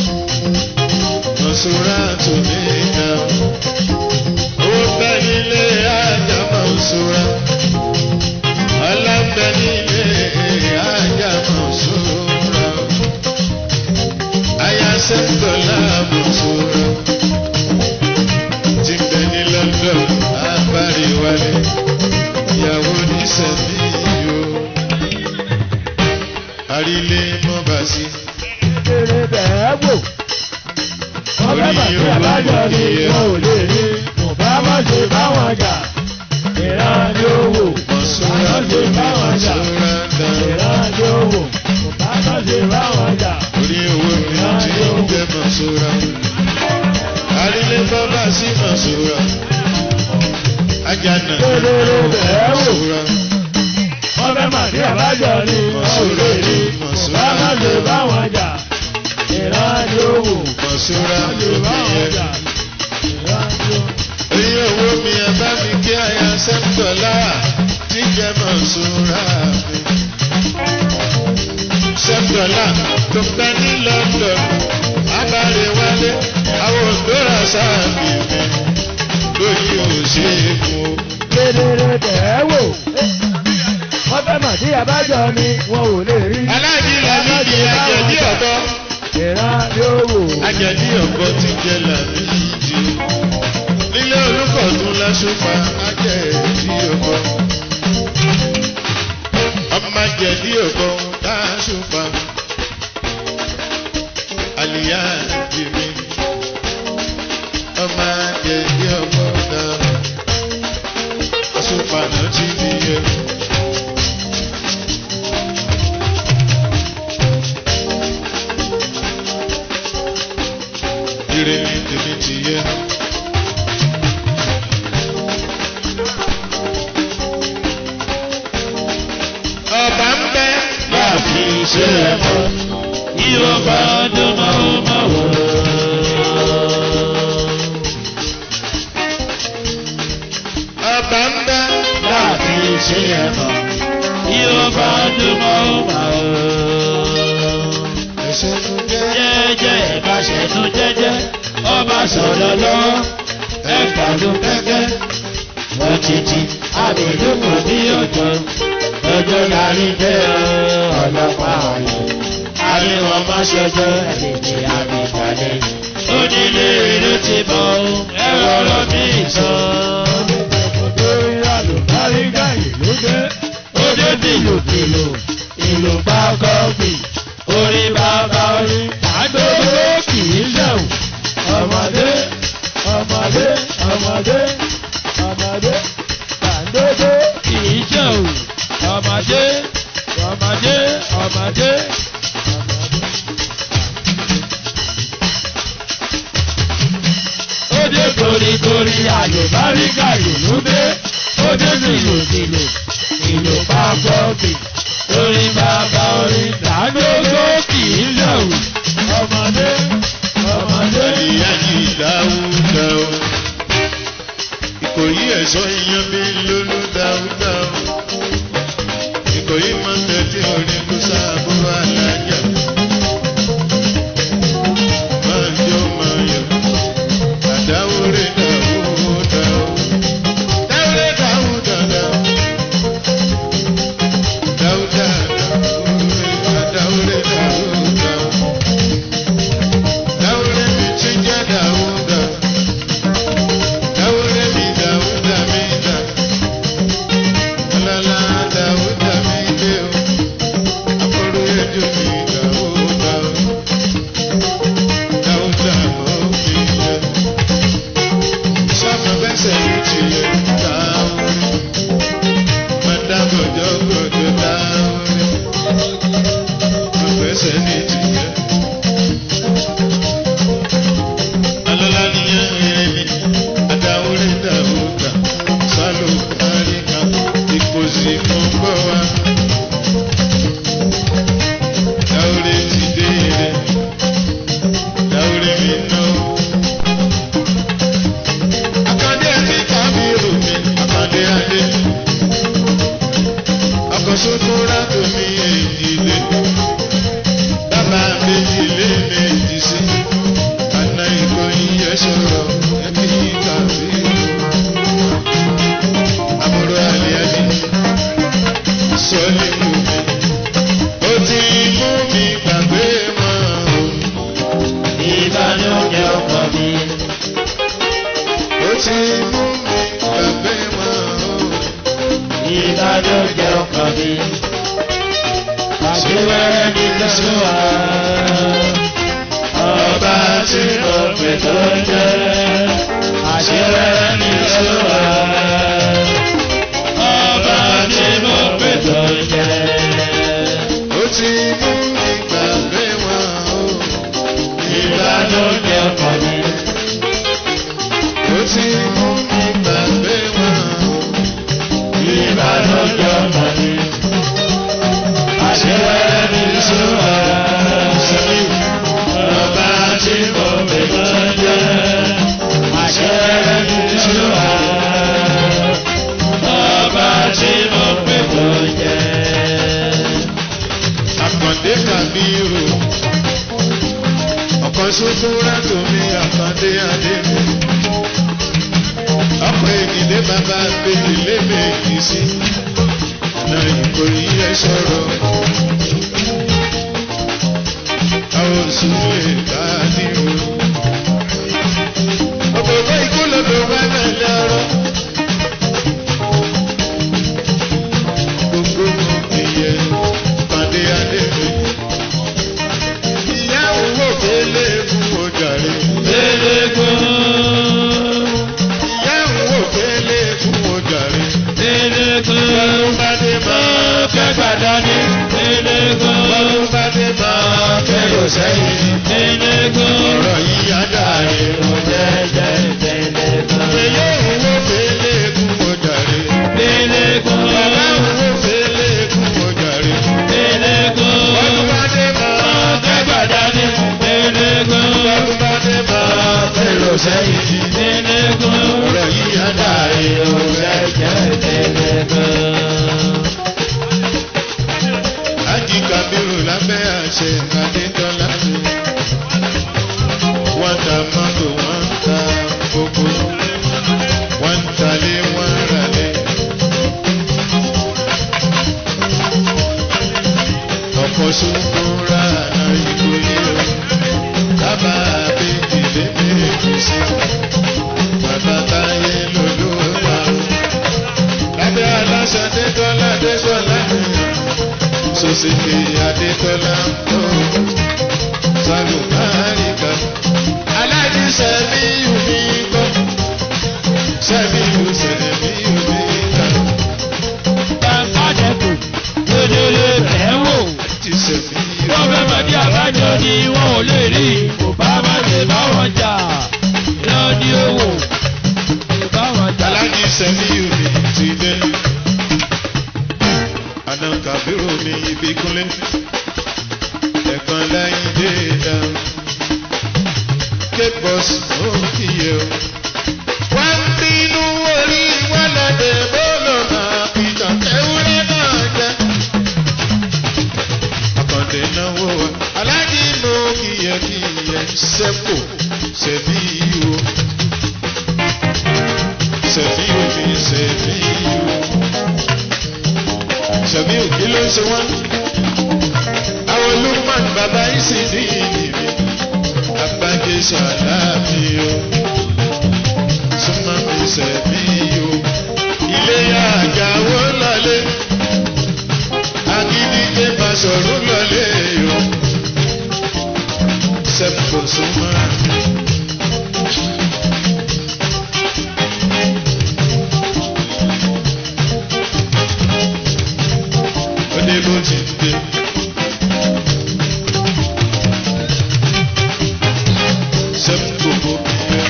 Masura tó mi dá o. Owó bẹ́ nílé ajá Masura. Ọlá ń bẹ nílé ajá Masura o. Àyà sẹ́m dọ́là Masura. Tí ń bẹ ní London, abárí wálé. Ìyàwó ní sẹ́mi yóò àrílé mọ́ba sí. Kéré bẹ̀ẹ́ wò. Wọ́n fẹ́ máa jẹ́ àbájọ ni wọn ò lè rí. Kò bá má ṣe bá wọn jà. Ìran ni ó wò. Mọ̀súra Àná ṣe bá wọn jà. Mọ̀súra dá. Ìran ni ó wò. Kò bá má ṣe bá wọn jà. Orí owó mi tí ń jẹ́ Mọ̀súra. Àrílé mọ́ba sí Mọ̀súra. Ajana Kéré bẹ̀ẹ́ wò. Mọ̀súra. Wọ́n fẹ́ máa jẹ́ àbájọ ni wọn ò lè rí. Kò bá má ṣe bá wọn jà. Ìran ni ó wò. Mọ̀súra Má ṣe bá wọn jà. Ìran ni ó wò. Orí owó mi ẹ bá mi kí àyà sẹ́ńtọ̀lá tí jẹ́ Mọ̀súra mi. Sẹ́ńtọ̀lá tó pẹ́ ní London, abáre wálé, àwọn òǹdóra sáàbì mi. Lóyún òṣèlú o. kedere tẹ̀ wò. wọ́n fẹ́ mọ̀ sí àbájọ ni wọn ò lè rí. Aláàjì Làmídì Àjẹ̀dí ọ̀bọ. ìran yóò wò. Àjẹ̀dí ọ̀bọ ti jẹ Làmídì. Nílé Olúkọ̀tún lásùpá Àjẹ̀dí ọ̀bọ. Ọmọ Àjẹ̀dí ọ̀bọ lásùpá. Àlìyá jìmí. Ọmọ Àjẹ̀dí ọ̀bọ náà. Àsùpá náà ti níye. Ire ni tèmi ti yẹ. Ọba ń bẹ láàfin ṣe ẹ̀fọ́. yóò bá dùn máa máa wò. Ọba ń bẹ láàfin ṣe ẹ̀fọ́. yóò bá dùn máa máa wò. ẹsẹ̀ tó jẹ́. jẹ́jẹ́ ìbáṣẹ̀tún jẹ́jẹ́ ọba sọ̀rọ̀ lọ́wọ́ ẹgbàdún kẹ́kẹ́ òjijì àbẹ̀dúkọ̀ bí òjò ọjọ́ lárí dé ọlọ́pàá ọ̀yọ́ àríwọ̀n má ṣọjọ́ ẹ̀dẹ̀dẹ̀ àbíkalẹ̀ onílé ìlú ti bọ̀ ẹ̀rọ ọ̀rọ̀ bí ìsọ. Ode bìlùbìlù ìlú bá gọ́ọ̀bì orí bàbá orí àgbègbè kì í lẹ̀wù ọmọdé ọmọdé ọmọdé ọmọdé àgbègbè kì í jẹ̀wù ọmọdé ọmọdé ọmọdé. Ode koríkorí ayò báríkà ìlú gbé ode bìlùbìlù ìlú bá gọ́ọ̀bì orí bàbá orí dàgbègbè kì í lẹ̀wù ọmọdé ọmọdé. Ìyá yìí dáwúdà o. ìkòyí ẹ̀ṣọ́ ìyan bí lólú dáúdáú ìkòyí máa ń tẹ́tí orí kúsà àbúrò alájà máa jó máa yọ àdáwóré dáwúdáú dáwúré dáwúdáú dáwúdá dáwúré dáwúdáú dáwúré mi tún jẹ́ dáwúdáú. Dáwúdà mi dáwúdà mi dá. Ọlọ́lá dáwúdà mi dé o. Akọ̀rọ̀ ẹjọ́ mi dáwúdà o. Dáwúdà mọ̀ mi yẹ. Sọ́mọ bẹ́sẹ̀ mi ti yẹ dáwúdà. Mọ̀dá gbọ̀dọ̀ gbọ̀dọ̀ dáwúdà. Mọ̀ bẹ́sẹ̀ mi ti yẹ. Ọlọ́lá ni yẹn rẹ̀ mi adáwọlé dàrúdà sálò àríkà ìkòsí fún gbọ́ wa. Dáwọlé ti dé rẹ̀, dáwọlé mi ná. Àkàndé àti kábírù mi, àkàndé adé. Àkọ́sọ́ tó rádò mi èyí lé. Dábàá méjì lé méjì sí. Àná ìkòyí yẹ sọ̀rọ̀ ẹbí kàbí. Àbúrò àlìyáni sọ́lé mú mi. Ó ti mú mi gbàgbé mọ́ o. Ìbànújẹ́ ọkàn mi. Ó ti mú mi gbàgbé mọ́ o. Ìbànújẹ́ ọkàn mi. Àṣewẹ́rẹ́ ní lọ́sùwà. Ọba tí mo pè tó jẹ́. Àṣewẹ́rẹ́ ní lọ́sùwà. Ọba tí mo pè tó jẹ́. Ó ti mú mi gbàgbé mọ́ o. Ìbànújẹ́ ọkàn mi. Ó ti mú mi gbàgbé mọ́ o. Ìbànújẹ́ ọkàn mi. Àṣewẹ́rẹ́ ní lọ́sùwà. Ọba tí mo pè tó jẹ́. Àṣewẹ́rẹ́ ní lọ́sùwà. Ọba tí mo pè tó jẹ́. Àkàndé Kàbírù. Ọ̀kan ṣoṣo rátò mi àkàndé adé mi. Ọ̀pọ̀ ènìlé bàbá bèbí lé méjì sí. Ọ̀nà ìkòyí ẹ sọ̀rọ̀. Àwọn oṣù lè bá nírú. Òbòbá ikú lọ́dọ̀ wá náà lọ́rọ̀. Gbogbo ìyẹ pàdé adé mi. Ìyá òwò kélé fún ojàre. Eléégún, Ìyá òwò kélé fún ojàre. eléégún, Bọ́lú bá dé máa kẹ́gbà dání. Eléégún, Bọ́lú bá dé máa kẹ́rò sẹ́yìn. eléégún, Ọ̀rọ̀ yìí á dàrí. mo jẹ́jẹ́ eléégún. Ìyá òwò kélé fún ojàre. Eléégún, Bàbá òwò kélé fún ojàre. eléégún, Bọ́lú bá dé máa kẹ́gbà dání. Eléégún, Bọ́lú bá dé máa kẹ́rò sẹ́yìn. eléégún, Ọ̀rọ̀ yìí á dàrí. mo jẹ́jẹ́ eléégún. Ájì Kàbírù lábẹ́ àṣẹ Adétọ́lá. Wọ́n ta mọ́tò, wọ́n ta gbogbo. Wọ́n ń talé, wọ́n ń ralé. Ọ̀pọ̀ sunkún ra àná ìkòyí o. Bàbá àbèjì lé méjì sí. Bàbá táyé lolúwa o. Lábẹ́ aláṣẹ Adétọ́lá Adéṣọ́lá nìyẹn sosike adetola tó salùbáríkà aláàjì sẹ́mi yùmí kọ́ sẹ́mi yù sẹ́mi yùmí kà Bàbájẹ́kù, lódélé bẹ̀ẹ́ wò. ti sẹ́mi yùmí Wọ́n fẹ́ mọ̀ ní àbájọ ni wọn ò lè rí. Kò bá má lè bá wọn jà. Lọ ní owó. Lè bá wọn jà. aláàjì sẹ́mi yùmí ti dé àná kàbírò mi ibi kúnlẹ̀ ẹ̀kan láyé dé dá cape bus ó kìyẹ o. wọ́n bínú olè sẹ́pò sẹ́fíù sẹ́fíù mi sẹ́fíù sẹ́fíù kí ló ń ṣe wọ́n àwọn lukman bàbá yìí sì ní ìdìbò abájẹ sàlámì o súnmọ́ mi sẹ́fíù ilé àgàwó lọlé agídíje Basọ̀rún lọlé o sẹ́pò súnmọ́. Ọdẹ bó ti dé. Sẹ́pò bó bìí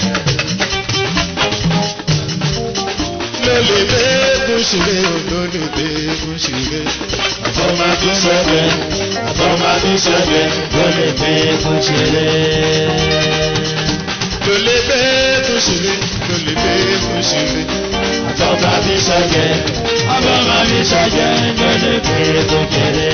lórí bẹ́ẹ̀gùn ṣeré lórí bẹ́ẹ̀gùn ṣeré. Àtọ́mà bí sọ́jẹ́, àtọ́mà bí sọ́jẹ́, ló lè fi kún ṣeré. lórí bẹ́ẹ̀gùn ṣeré lórí bẹ́ẹ̀gùn ṣeré. Àtọ́mà bí sọ́jẹ́, àtọ́mà bí sọ́jẹ́, ló lè fi kún ṣeré.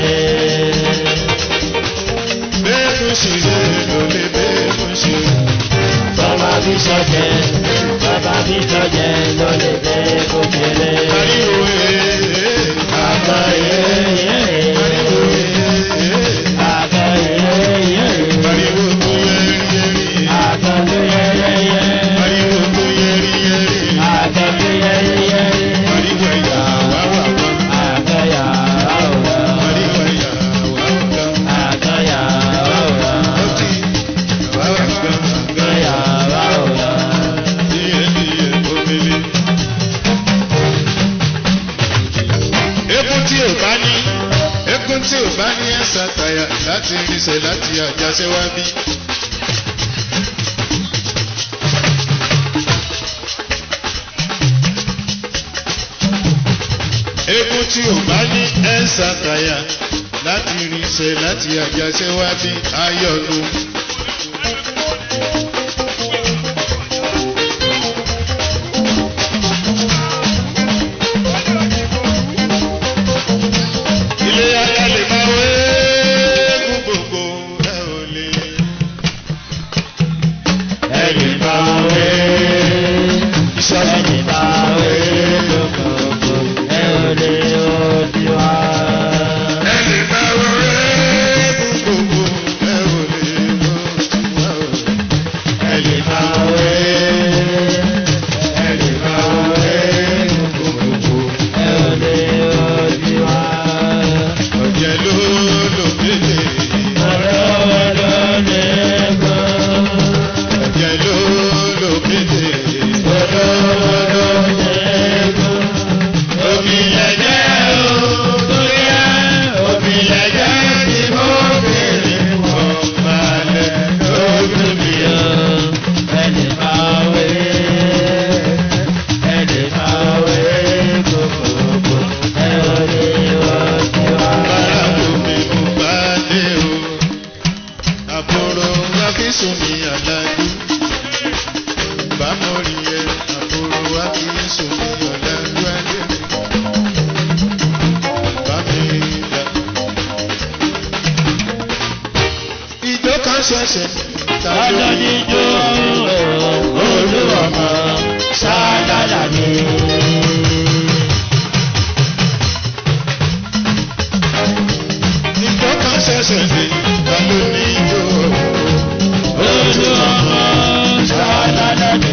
bẹ́ẹ̀gùn ṣeré lórí bẹ́ẹ̀gùn ṣeré. Àtọ́mà bí sọ́jẹ́, àtọ́mà bí sọ́jẹ́, ló lè fi kún ṣeré. ariwo ee Àgbà yéyé, ariwo ee àgbà yéyé, ariwo tó yẹri yẹri àgbà tó yẹ́yẹ́yẹ́, ariwo tó yẹri yẹri àgbà tó yẹ́yẹ́yẹ́. ariwo ẹ̀yà wá wà wá Àgbáyà ọ̀rọ̀, ariwo ẹ̀yà wá wà wá àgbáyà ọ̀rọ̀, ọtí wá wà wá àgbáyà ọ̀rọ̀. díẹ̀ díẹ̀ omele. Ekun tí ò bá ní ekun tí ò bá ní ẹ̀sà tàyà láti rinṣẹ́ láti àjàṣẹ́ wá bí. Ekun tí ò bá ní ẹ̀sà tàyà láti rinṣẹ́ láti àjàṣẹ́ wá bí ayọ̀nu. Ilé ayá lè máa wé fún gbogbo ẹ ò lè. Ẹni bá wé, ẹni bá wé lókòókò, ẹ ò lè odi wá. Ẹ lè máa wé fún gbogbo ẹ ò lè mọ wá o. Ẹni bá wé, ẹni bá wé lókòókò, ẹ ò lè odi wá. Ọ̀jẹ̀ ló lò kéde. Ọ̀rọ̀ ló lè gbọ́. Ọ̀jẹ̀ ló lò kéde. Ọ̀balẹ̀ lójú mi o. Báwo mi mo bá dé o? Àbúrò Akínsùn mi àlájú. Bámo rí ẹ, àbúrò Akínsùn mi ọ̀làjú adé mi. Bá mi dà. Ìjọ kan ṣẹ̀ṣẹ̀ ta ló Ọjọ́ ní níjó olúwọ̀mọ ṣáádàdà ni. Ìjọ kan ṣẹ̀ṣẹ̀ dé ta ló ní ìjọ. Olúwọ̀mọ ṣáádàdà ni.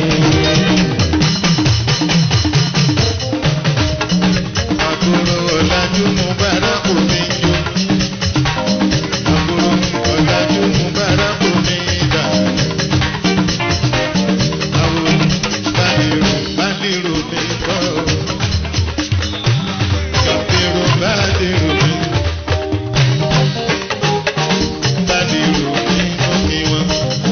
Àbúrò ọ̀làjú mo bára kò ní jó. Àbúrò ọ̀làjú mo bára kò ní dà. Àwọn bánirò bánirò mi kọ́. Bánirò bánirò mi. Bánirò mi kọ́ mi wọ́n.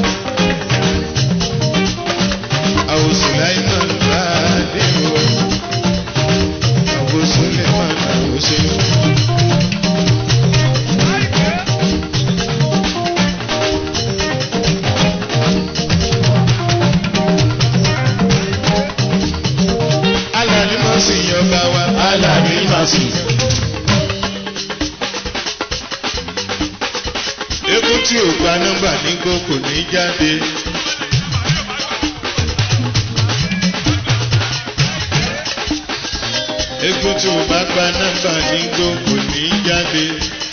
Àwọn Sùláìmọ̀ bánirò. Àwọn Sùláìmọ̀ àwọn ṣe. Alani mọ̀ sí ọba wa. Alàbí Màsí. Ekun tí tí ò gba nọ́mbà nígbó kò ní jáde. egun tí ò bá gba nọ́mbà nígbó kò ní jáde.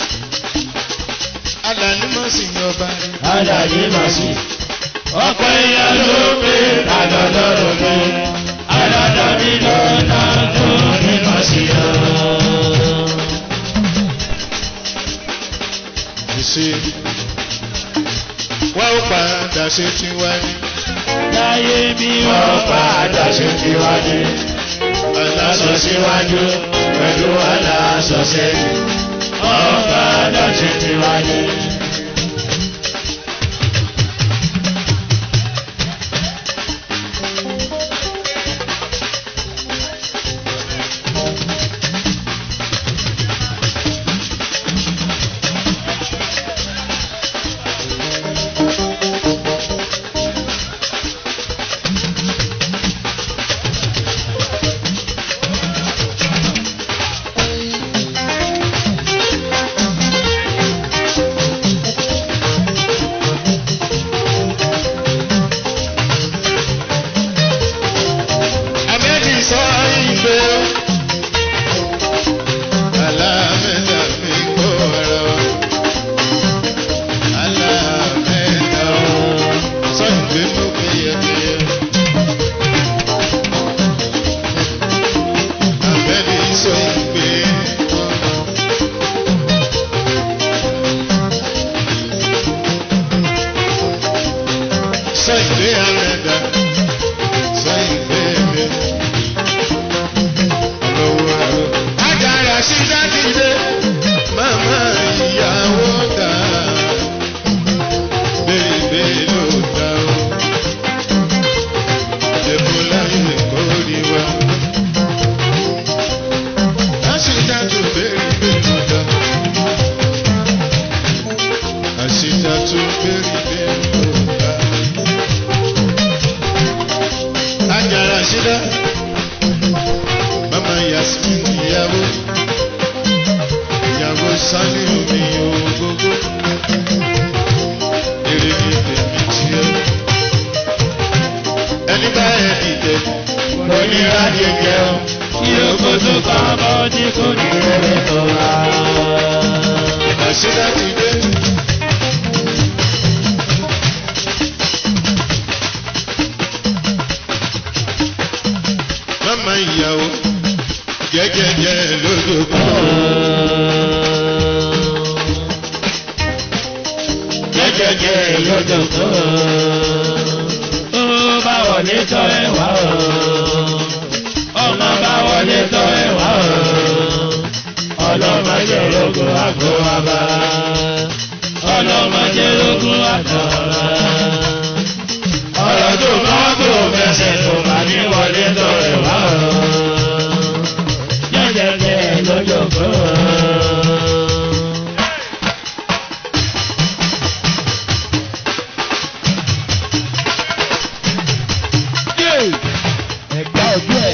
alani mọ̀ sí ọba rẹ̀. Aláyé máa sí. Ọ̀pọ̀ èèyàn ló pé àlọ́lọ́rọ̀ mi. Alọ́dọ̀ mi lọ́nà tó ní máa sí ọ. ṣe wá ó padà ṣe tiwa ní Láyé bí wọ́n padà ṣe ti wájú. Aláṣọ síwájú pẹ̀lú aláṣọ sẹ́yìn. Wọ́n padà ṣe ti wájú. Àmẹ́jì sọ ìgbé alámẹ́ta mi kó ọ̀rọ̀ alámẹ́ta sọ ìgbé mú péyẹpéyẹ. Àmẹ́jì sọ ìgbé sọ ìgbé àmẹ́ta sọ ìgbé mi lọ́wọ́ ẹ̀rọ. Ajára sí dátìdé, màmá ìyàwó dà. Bébè ló dà o. Èbó láyé kò rí wa. Àṣìdájú bèrè ló dà. Àṣìdájú bèrè ló dà. Ajára sí dá mama yasmin ìyàwó ìyàwó sani omi ogogo èrè ní tèmi tiẹ ẹni bá ẹ dìde Onírà jẹjẹ o, kí o kó tó kọ́ bọ́ tí kò ní rere tó wá. àṣírà ti dé. mama ìyàwó jẹjẹjẹ lójoojú. Jẹ́jẹ́jẹ́ lọ́jọ́ tó. Ó bá wọlé tọ́ ẹ wá o. Ọmọ bá wọlé tọ́ ẹ wá o. Ọlọ́mọdé lógún àgọ́ wa bá. Ọlọ́mọdé lógún àgọ́ wa bá. Ọ̀rọ̀ tó bá kò fẹsẹ̀ tó bá ní wọlé tọ́ ẹ wá o. Jẹ́jẹ́jẹ́ lọ́jọ́ tó. Ẹ̀gbá ojú ẹ̀.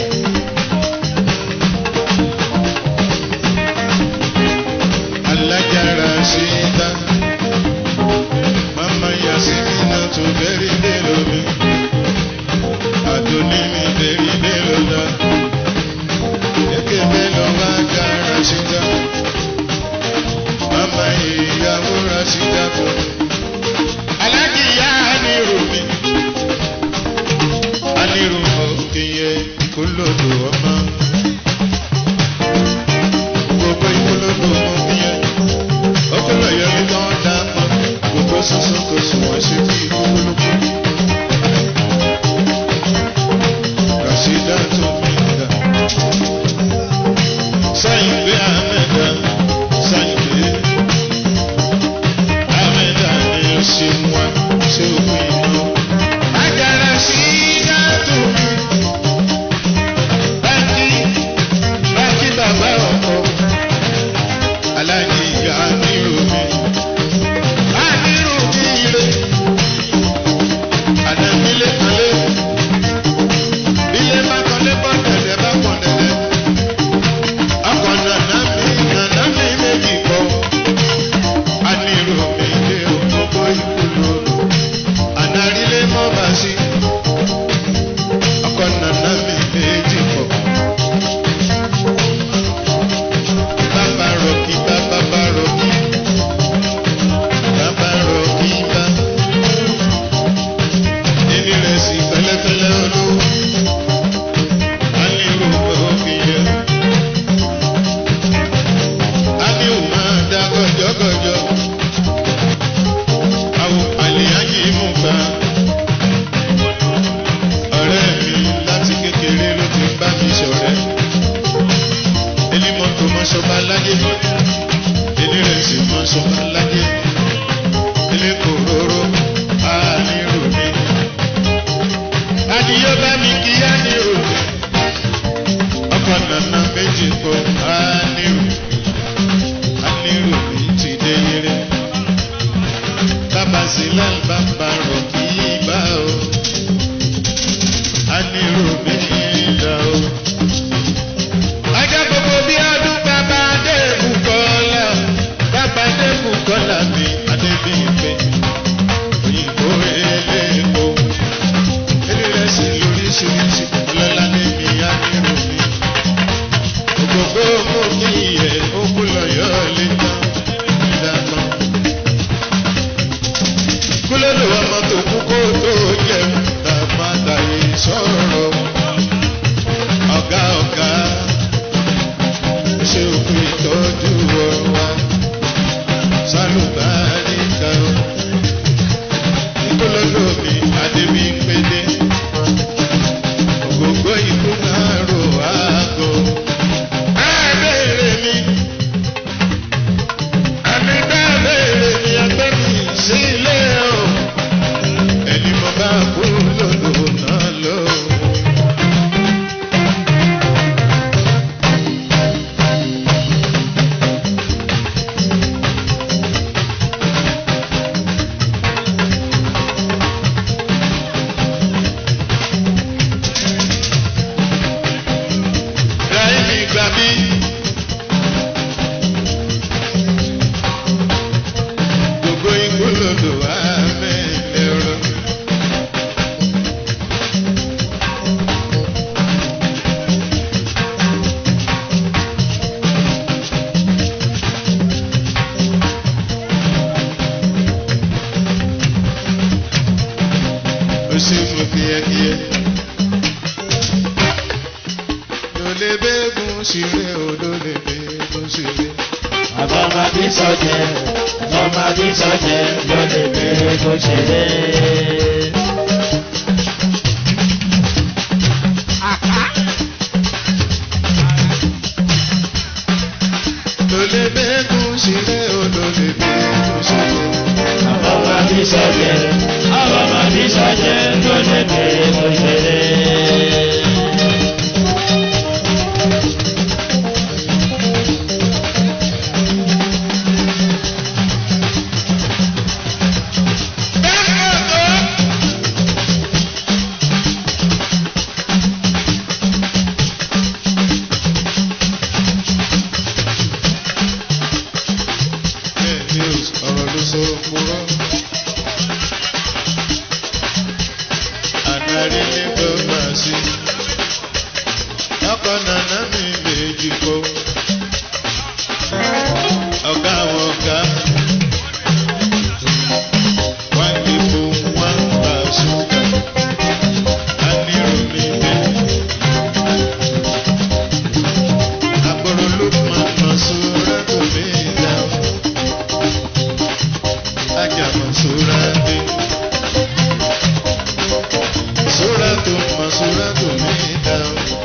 alájára ṣe dá mama yasimina tó bẹ́rí bẹ́rẹ̀ mi àdóní mi bẹ́rí bẹ́rẹ̀ dá ẹ̀kẹ́ bẹ́ẹ̀ bá jára ṣe dá mama ìyàwó ra ṣe dá tó alájìyá anirú mi anirú òkèyẹ kólódò ọmọ gbogbo ìkólódò ọmọ bíyẹn ọpọlọ yẹmi kan dá mọ gbogbo soso kò sùn wọn ṣe bí ìkólódò. Rasida tó mi dà sáyìn pé àmẹ́dá sáyìn pé àmẹ́dá ni ó ṣe wá ṣé ó pè iná. Àjàrà sí dátò mi. Báńkì báńkì bàbá ọkọ aláàjì ìyá nírò mi. Á nírò mi ire. Àdàmílé kanlé. Ilé má kanlé bọ́ bá mi ṣọ̀rẹ́. Elimọ́tò mọ́ṣọ́ba láyé. Elérẹ̀sì mọ́ṣọ́ba láyé. Elékòróró ànírò mi. Adìyẹ bá mi kí á ní òde. Ọkọ̀ nànà méjì kọ ànírò. Ànírò mi ti dé yẹrẹ. Bàbá Sílẹ̀ bàbá rọ̀ kí bá o. Ànírò mi dá o. Ajá gbogbo bí ọdún bàbá Adébù kọ́lá. Bàbá Adébù kọ́lá mi Adébíyìnpé. Òyìnbó eléèpo. Elérẹ̀sì lóríṣiríṣi. Ọlọ́lá níbi ànírò mi. Ògògbó mú kí ẹ̀ ó kú lọ́yọ̀ lé tán. Ìdáná. Kúlódò ọmọ tó kú kó tó jẹun. Tàbá tàyè sọ̀rọ̀. Ọ̀gá ọ̀gá ṣe òkú ìtọ́jú ọwa sálùbáríkà ìkólọ́lọ́ mi adébí ń pédé ògógó ikú máa rò ágọ́ ẹ̀ẹ́dẹ̀rẹ̀ mi ẹni bẹ́ẹ̀rẹ̀ mi ẹgbẹ́ mi sí ilé o ẹni mo bá kú lòdò náà lọ́wọ́. Ráìmì gbà mí. Gbogbo ikú lòdò wá mẹ́lẹ́rọ. Ó sì mú kíákíá. Lólè bẹ́ẹ̀gùn ṣeré o, lólè bẹ́ẹ̀gùn ṣeré. Àbọ̀mọdé sọ̀jẹ̀, àbọ̀mọdé sọ̀jẹ̀ ló lè bèrè kó ṣeré. Lólè bẹ́ẹ̀gùn ṣeré o, lólè bẹ́ẹ̀gùn ṣeré. Àbọ̀mọdé sọ̀jẹ̀, àbọ̀mọdé sọ̀jẹ̀ ló lè bèrè kó ṣeré. News ọ̀rọ̀ ló sọ kúrọ́. Àdárí ní gbọ́gbà sí. Ọkọ̀ nàná mi méjì kó. Ọ̀gá àwọn ọ̀gá. Wọ́n ní fún wọn bá ṣúgà. A ní omi dé. Àgbọ̀rọ̀ ló máa ma sóra tó mi dáhùn ajama surate suratu ma suratu mida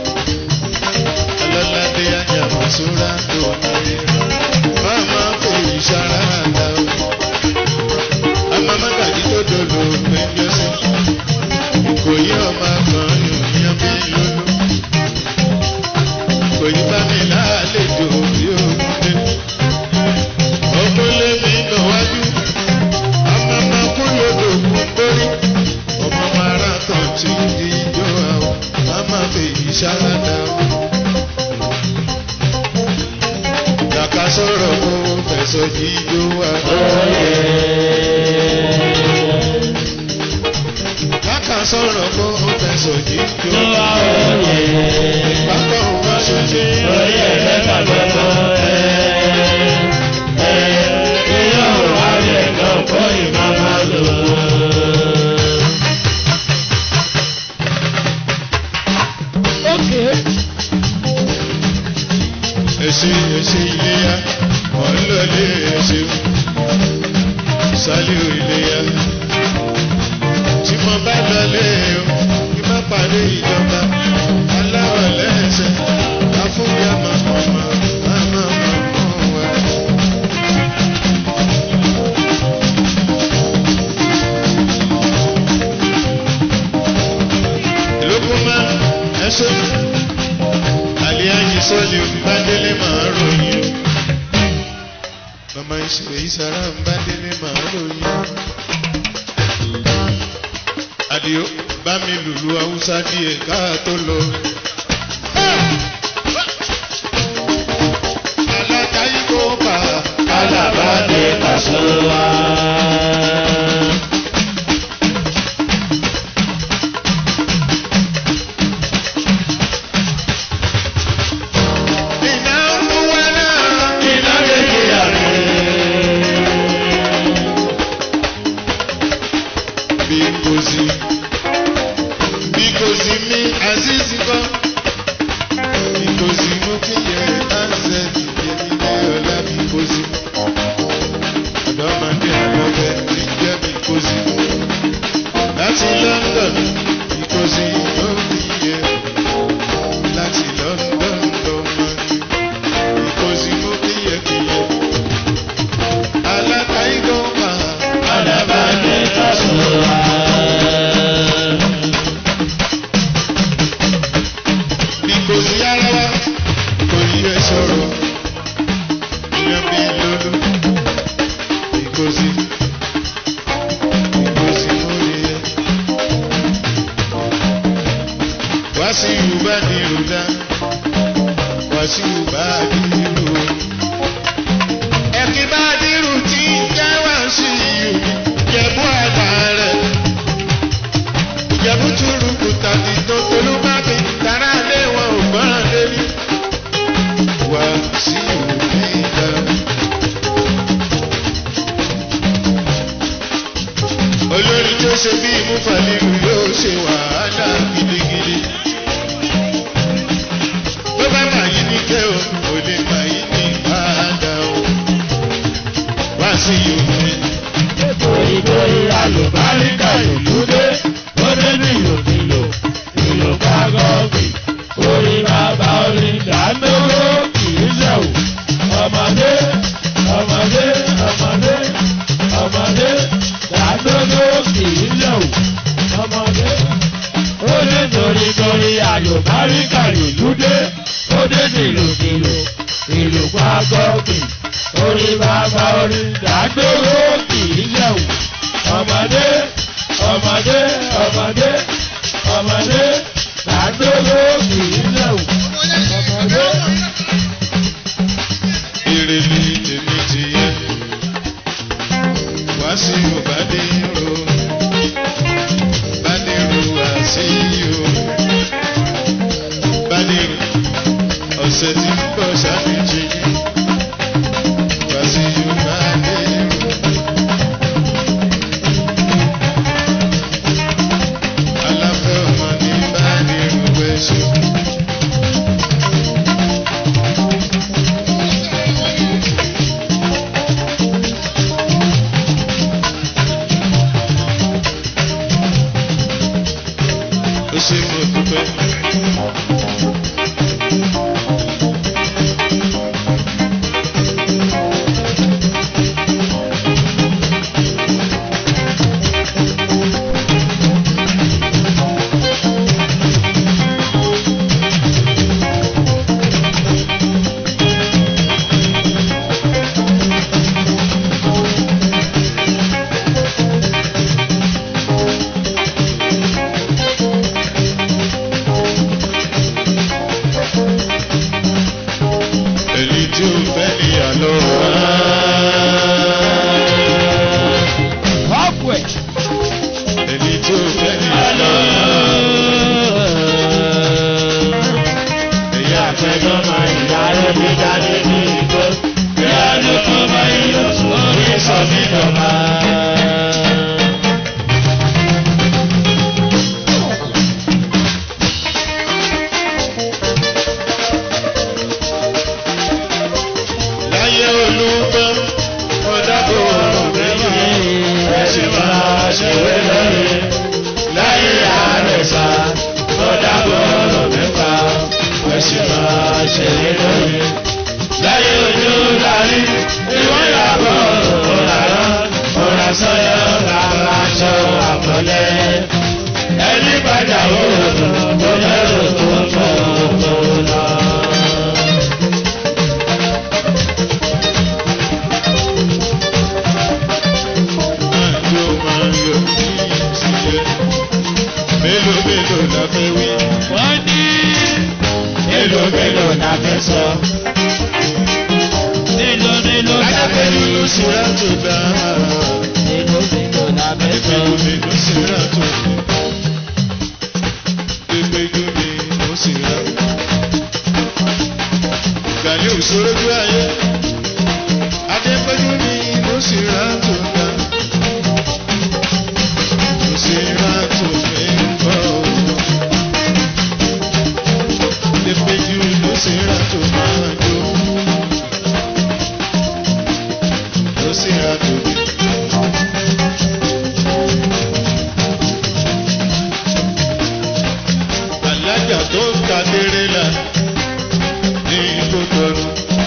alalade ajama suratu mida mama fi sarada ama magaji tó dolo péjọ sí ìkòyí ọmọ kan yòóyàn bí lólu ìkòyí bá mi lálejò bí òun dé ọkùnrin mi lọ wájú ọmọ ọmọ kúlò lògùn gbórí ọmọ mara tán ti di ijó àwọn mama fèyí ṣáradà kàkà sọ̀rọ̀ kó fẹ̀sọ̀ jíjó wa kàkà sọ̀rọ̀ kó fẹ̀sọ̀ jíjó Tó wa wá òye, pápá òun wá ṣoṣe orí ẹ̀fẹ́ kàgbọ́gbọ́ ẹ̀. Ẹ̀ yóò wá lè lọ kó ìmọ̀ máa lò ó. èsì èsì iléyà wọ́n ń lọ lé èsì sálíù iléyà tí mo bá lọ lé o kí má parí ìjọba aláwọ̀ lẹ́ sọ́ọ̀lì òǹbádélé máa ròyìn. Màmá ìṣòro ìsàrà òǹbádélé máa ròyìn. Àdìó bá mi lùlù Haúsá díẹ̀ ká tó lọ. Alága Igbó bá Alábàdé Kàṣọ́wá. iná ń mú wá náà. Iná kékeré àrè. bí kò sí bí kò sí mi azizi kọ́ bí kò sí mú kí yẹ ánṣẹ́ ìyẹn ilé ọ̀la bí kò sí ọ̀dọ́mọdé àlọ́bẹ̀ tí jẹ́ bí kò sí láti London bí kò sí yóò fi yẹ láti London lọ́mọ bí kò sí mú kí yẹ kí yẹ alákàígọ́ máa. Alábàdé Kàṣọ́wá. bí kò sí ara wa kò yí ẹ sọ̀rọ̀ ìyẹn bí lólu bí kò sí bí kò sí mórí ẹ. wá sí yorùbá ní ìrùdá wá sí yorùbá ní ìlú o. ẹ̀kí bá dírù tí ń jẹ́ wá sí ìlú jẹ̀bú àgbà rẹ̀ ìjẹ̀bú túrú kùtà tí tó tolú bá mi tara lé wọn ò gbọ́ràn lérí. wá sí òbí ìdá. olórí tó ṣe bí ìmúfàlílù yóò ṣe wàhálà gidigidi. tó bá mà yí ní kẹ́ o kò lè mà yí ní padà o. wá sí òbí. Torí torí àlùbáríkà ìlú dé, ó dé ní ìlòkìlò, ìlò kágọ́ọ̀gì. Orí bàbá orin dàmérò kìí ṣẹ̀wò. Ọmọdé, ọmọdé, ọmọdé, ọmọdé, dàmérò kìí ṣẹ̀wò. Ọmọdé, ó dé torí torí àlùbáríkà ìlú dé, ó dé ní ìlòkìlò, ìlò kágọ́ọ̀gì. Orí bàbá orin dàmérò kìí ṣẹ̀wò. Ọmọdé, ọmọdé, ọmọdé, ọmọdé, dàmérò kìí ṣẹ̀wò. Ọmọdé. ire ni tèmi ti yẹ wá sí o bá dé ro bá dé ro wá sí o bá dé ro ọ̀sẹ̀ tí ń bọ̀ ṣàfihàn wá sí o bá dé ro. aláfẹ́ ọmọ ní bá dé ro wẹ́ṣọ. ó ṣe mo dúpẹ́. èyí tí ó fẹ́ ní àlọ́ Halfway. èyí tí ó fẹ́ ní àlọ́ èyí àfẹ́jọ́ máa ń yá Ìyá mi jáde ní igbó, bí a ló tó máa ń yọ sórí sọ mí dọ̀bà. láyé olúgbọ́ ọ̀dàbọ̀ ọ̀rọ̀ mẹ́yìn Ẹ ṣe máa ṣèwé lóye, láyé àrẹ̀sà, tó dábọ̀ ọ̀rọ̀ mẹ́fà. Ẹ ṣe máa ṣèwé lóye, láyé ojú lárí, ìwọ́n yàgò òràrá, òrà sọ́yọ́ làwọn aṣọ àpọ̀lẹ́. Ẹni padà wò ó, tó lẹ́rù tó ń fọ́ tó lọ. mélòó la fẹ́ sọ. mélòó mélòó la fẹ́ Adépẹ́jú sọ. ló sì rà tó dá. mélòó mélòó la fẹ́ sọ. Adépẹ́jú mi ló sì rà tó dá. Adépẹ́jú mi ló sì rà. Gàlí òṣèré bí ayé. Adépẹ́jú mi ló sì rà tó dá. Ló sì rà tó mi ń bọ̀. Adépẹ́jú ló sì rà tó máa jó. Ló sì rà tó mi. alájà tó ń ta déré la ní kótóró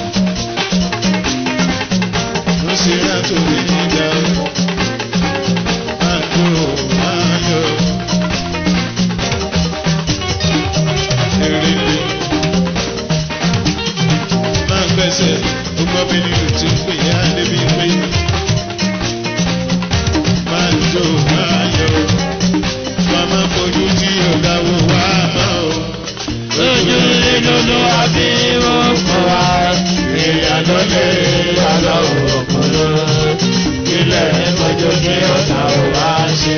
ló sì rà tó lè nígbà máa tó máa yọ èrèlè máa gbẹ́sẹ̀ gbogbo bí nínú tí ń pè yá débi pé máa tó máa yọ màmá fojú tí ọ̀gá wo wá mọ́ o. ojú ìlúlu àbí òkú wa èèyàn ló lè yàrá òkúrò ilẹ̀ ìmọ̀jọ kí ọ̀tá ò wá ṣe.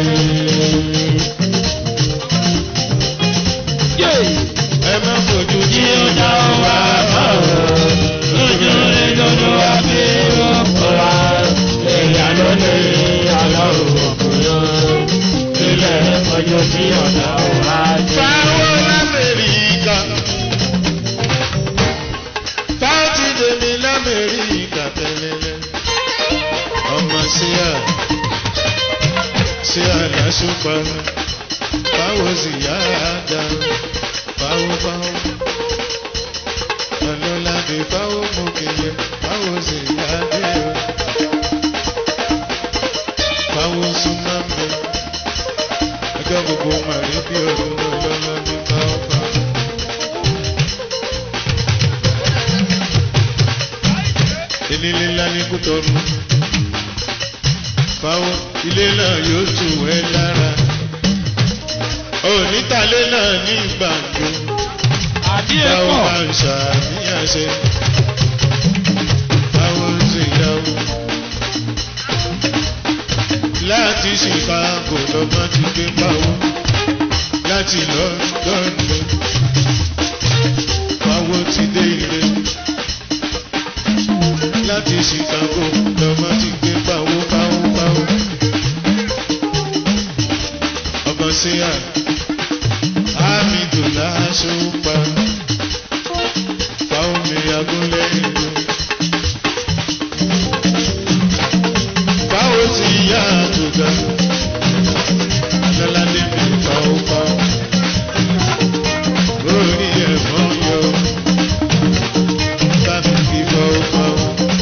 ẹ má fojú tí Tí ó ọ̀gá dá wo wa wá mọ̀ mọ́ o. ojú ìlúlu àbí òkú wa èèyàn ló lè yàrá òkúrò ilẹ̀ ìmọ̀jọ kí ọ̀tá ò wá ṣe. Fáwọn l'Amẹ́ríkà. Fáwọn ti dèmi l'Amẹ́ríkà tẹ́lẹ̀lẹ́. Ọmọ síyà síyà lásùpá. Báwo sì yá dá? Báwo báwo? Ọlọ́ládé báwo mú kìlẹ̀? Báwo sì yá dé o? Báwo súnmọ́ mi? ọjọ́ gbogbo màrí bí ọdún ọlọ́lọ́ ní báọ́bá. Enílé ńlá ní Kútọ́nù. Fáwọn ilé náà yóò tù ẹ́ lára. Onítàlé náà ní gbàǹjo. àbí Báwo ẹ̀kọ́. máa ń ṣàníyàn ṣe? Báwo ń ṣe ìyàwó? Láti Chicago lọ́mọ ti gbé pawó. Láti London lọ. Pawó ti dé ilé. Láti Chicago lọ́mọ ti gbé pawó pawó pawó. Ọmọ sí à. Hamidu láṣọ pa. Fáwọn mi agúnlẹ̀ ìlú. Báwo ti yá àtúgà? Lọ́ládé mi fáwọn fáwọn. Orí ẹ̀fọ́ yọ. Bá mi fi fáwọn fáwọn.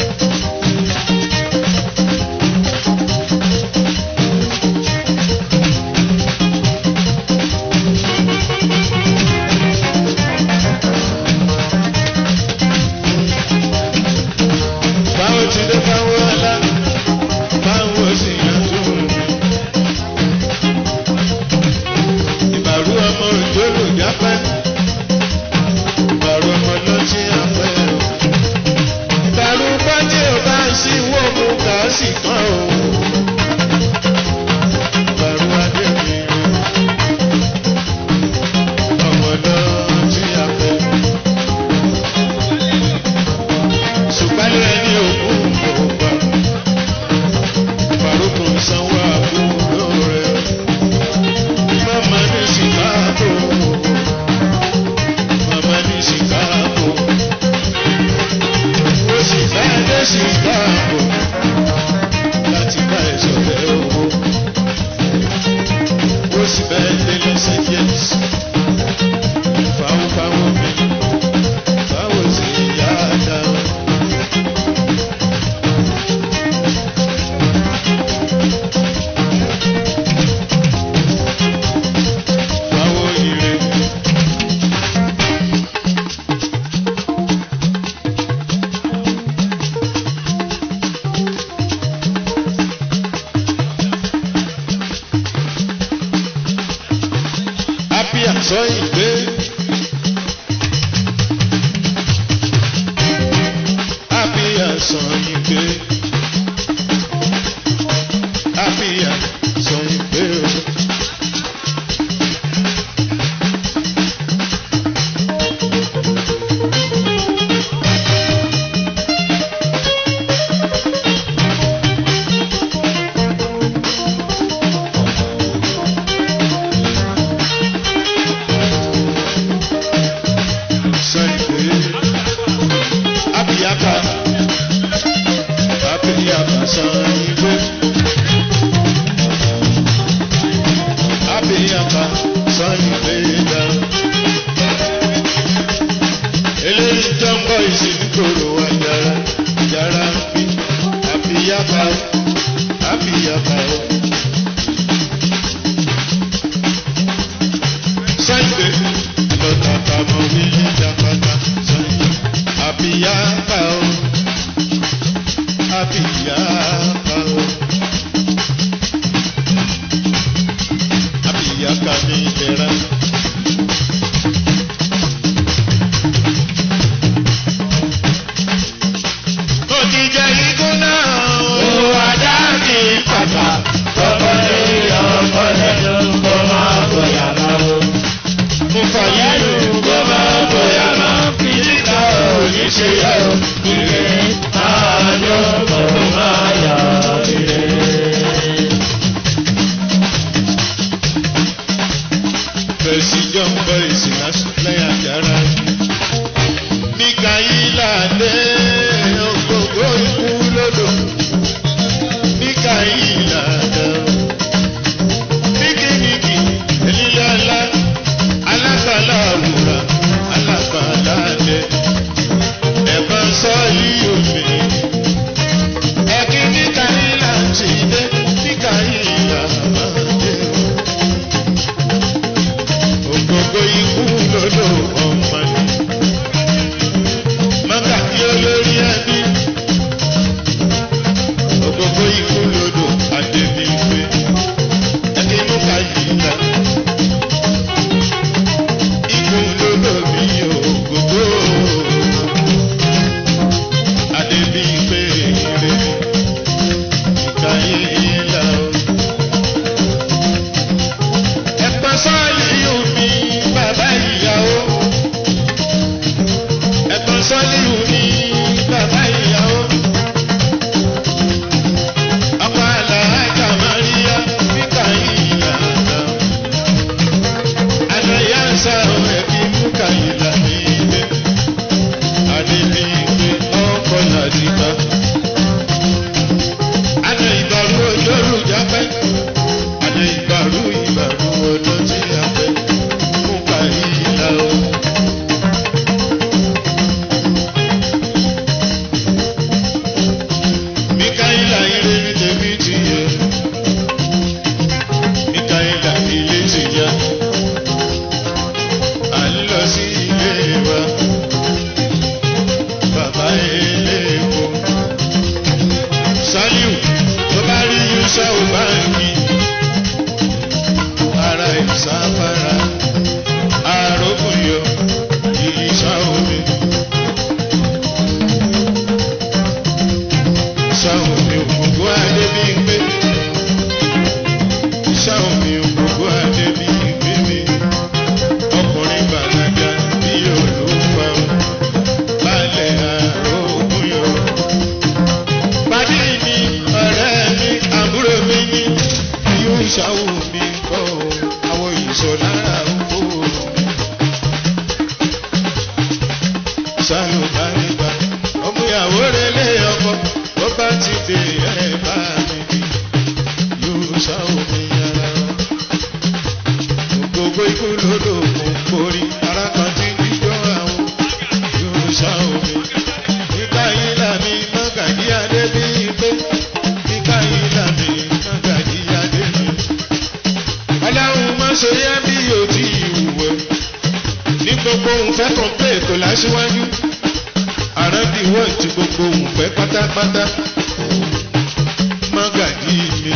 Báwo ti dé fáwọn ọlá? Báwo sì yàtọ̀ mi? Ìbàrú ọmọ òjò lò jápẹ́. Ìbàrú ọmọ lọ́tí àpẹ́ o. Ìbàrú pọ́ńtì ò bá ń sí wó mu kà á sì kàn o. Ìbàrú adé mi o. Ọmọ lọ́tí àpẹ́. Ṣùgbọ́n ẹni òkú kò gbà. Faruku sanwó àbúrò rẹ̀. Mama ní Chicago. Mama ní Chicago. Ó sì fẹ́ dé Chicago. Láti bá ẹ̀ṣọ́ rẹ̀ owó. Ó sì fẹ́ dé Los Angeles. Fáwọn fáwọn mi. Fáwọn sì yá dáa. Báwo ire? Happy àsọyìn gbé. sàn yín pé àbíyá sàn yín pé o. sàn yín pé àbíyáká àbíyáká sàn yín pé àbíyáká sàn yín pé dá. eléyìí tó ń bọ̀ ìsìnkúrò wa yàrá yàrá ń bí àbíyáká àbíyáká o. Sunday lọ́tàtà mọ̀ ní ìjàpátá Sunday àbíyáká o àbíyáká o àbíyáká mi lẹ́ra. Mo ti jẹ ikú náà o. Owó ajá mi pàpà, kọ́kọ́ lé ọkọ lẹ́nu kó máa bóyá máa wò. Mo fà Yẹ́nu yẹ́nu kó máa bóyá máa fi síta òní ṣe yẹ o. Ire máa yọ kó máa yọ ire. Bẹ̀sì jọ ń bọ ìsìn lẹ́yìn àjàrà. Mikaela dé ògbógbó ikú lódò. Mikaela dé. Míkìmíkì elílọ́lá alágbàlá àwùrà alágbàlá dé. Ẹ̀fọn sọ́ọ̀lì omi. Ẹ̀kí Mikaela ti dé. Mikaela máa dé o ògógó ikú lọ́dọ̀ ọmọ ni. Mọ́kà kí olórí ẹbí. Ògógó ikú lọ́dọ̀ Adébí pé. Ẹni mú ká yìí la. Ikú lọ́dọ̀ mi ògógó. Adébí pé ire. Ìka yìí la o ẹ̀pọ̀ sọ́ọ̀lì omi bàbá ìyàwó. ẹ̀pọ̀ sọ́ọ̀lì omi bàbá ìyàwó. ọkọ̀ àlàájá Maria níta ìyàtọ̀. àlàyé àṣà ẹ̀bí múkà ìlà nílé. àdébí pé ọkọ̀ làdìgbà. àná ìbàrú olóró jápẹ́ àná ìbàrú ìbàrú ọdún tí a fẹ́ fún kàyílá o. Míkáílà ire ní tèmi ti yẹ. Míkáílà ilé ti yá. À ń lọ sí ilé wa. Bàbá eléèpo. Sálíù tó bá rí Yúsà ò bá ń yí ara ìsáfárá arógùnyọ ìṣá omi. Ìṣá omi ògùngùn Adébíyìnpé. Ìṣá omi ògùngùn Adébíyìnpé mi. Ọkùnrin bàlágà bí olúwa o. Balẹ̀ arógùnyọ. Pàdé mi, ọ̀rẹ́ mi, àbúrò mi ní yóò ṣàwò mi kọ́ o, àwọn ìṣọ̀lára oko. Ṣàlùbáríbá, ọmọ ìyàwó rẹ̀ lé ọkọ, ó bá ti dé ẹ̀ bá mi bí. Yóò ṣàwò mi yára. Gbogbo ikú lódò kò borí, ara kan ti ń díjọ́ àwọn. Yóò ṣàwò mi. Nígbà yìí làmì mọ́gàdí adé bí pé. Nígbà yìí làmì mọ́gàdí adé bí ọlọ́run má ṣe yá bí yóò ti ìwúwẹ́ ní gbogbo òǹfẹ́ kan pé ètò láṣíwájú àrẹ́bí wọ́n ti gbogbo òǹfẹ́ pátápátá mágàdí mi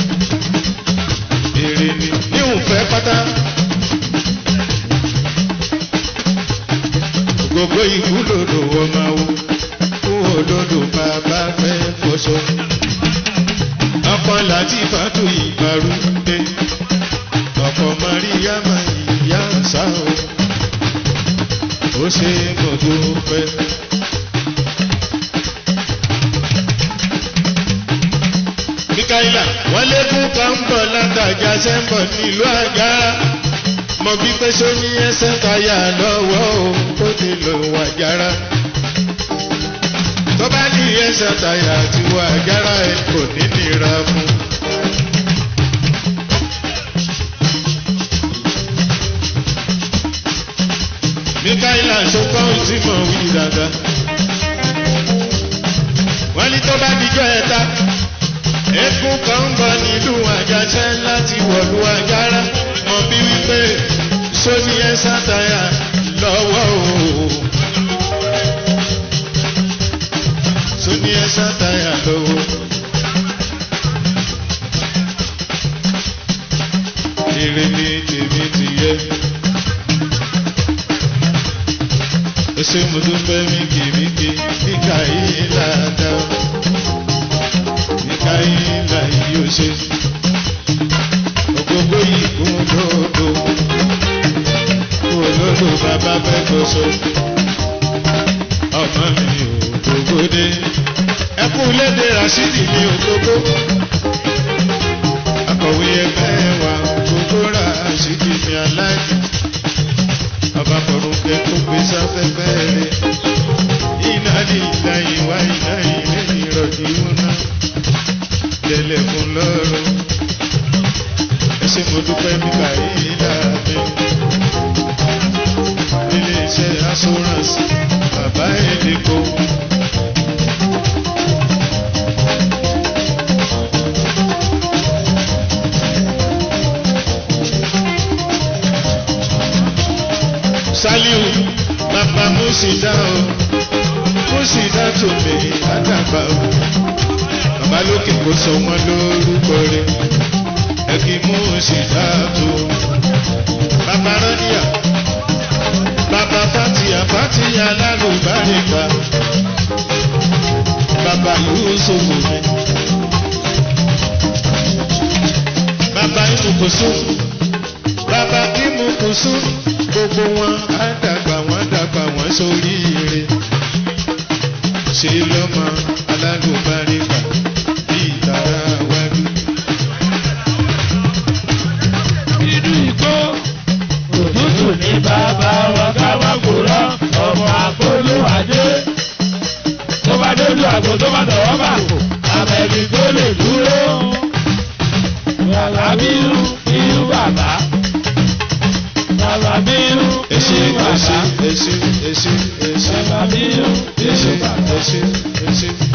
èrè ni ní òǹfẹ́ pátá gbogbo ìwúlò ló wọ́n máa wò kó olódò bàbá fẹ́ fọṣọ. ọkọ láti fàtó ìgbàrúdé ọkọ mariama ìyá sáà ó ṣe mo dúpẹ́. Mikaela wọ́n lékún kan ń bọ̀ látàjà sẹ́ńbọ̀ nílùú àgá. Mo bí pé só ní ẹsẹ̀ táyà lọ́wọ́ o, ó ti lò wà jára. Tó bá ní ẹsẹ̀ táyà tí wà jára ẹ̀ kò ní nira fún. Mikaela sọ́kọ́ tí mo wí dáadáa. Wọ́n ní tó bá dijọ́ ẹ̀ta. Eégún kan ń bọ̀ nílùú àjàṣẹ́ láti wọ̀lú àgárá. Mọ̀ bí wípé sóní ẹ sátayà lọ́wọ́ o. Sóní ẹ sátayà lọ́wọ́. Èrè ni tèmi ti yẹ. Ese mo dúpẹ́ mi kì mí kì kíkà yìí ládàá káyínlá yìí ó ṣe. Ògógó yìí kún lódò. Kú olódò bàbá fẹ́ gbóso. Ọmọ mi ògógó dé. Ẹkú léde Rashidi ní ògógó. Akọ̀wé ẹgbẹ́ wa ògógó Rashidi ní aláìní. Ọba Fọ̀rùnkẹ́ tó gbé sáfẹ́fẹ́ rẹ̀. Iná ní ìlà ìwà iná ìlẹ́yìn ìrọ̀jì wọn náà tẹ̀lé fún lọ́rùn. ẹ ṣé mo dúpẹ́ nígbà yìí láàbẹ̀. ilé iṣẹ́ assurance bàbá èdèkó. Saliu bàbá Musida o Musida tó mi àdàgbà o bàbá lókè kó sọ wọn lórúkọ rẹ ẹ kì í mú ṣìṣà tó bàbá rọ́níà bàbá fàtìyà fàtìyà lálùbáríkà bàbá Yúsúfù mi bàbá ìmùkùsù bàbá ìmùkùsù gbogbo wọn á dàgbà wọn dàgbà wọn sórí ire ṣe lọ́mọ alálùbáríkà ìtara wájú. inú igbó òtútù ní bàbá wa káwá kúrọ ọmọ àpolówádé tó bá dójú àgbo tó bá tọwọ́ bà kò àbẹ̀bí tó lè dúró bàbá bínú bínú bàbá bàbá bínú Èsì bínú èsì bàbá èsì èsì èsì bàbá bínú èsì bínú bàbá. èsì èsì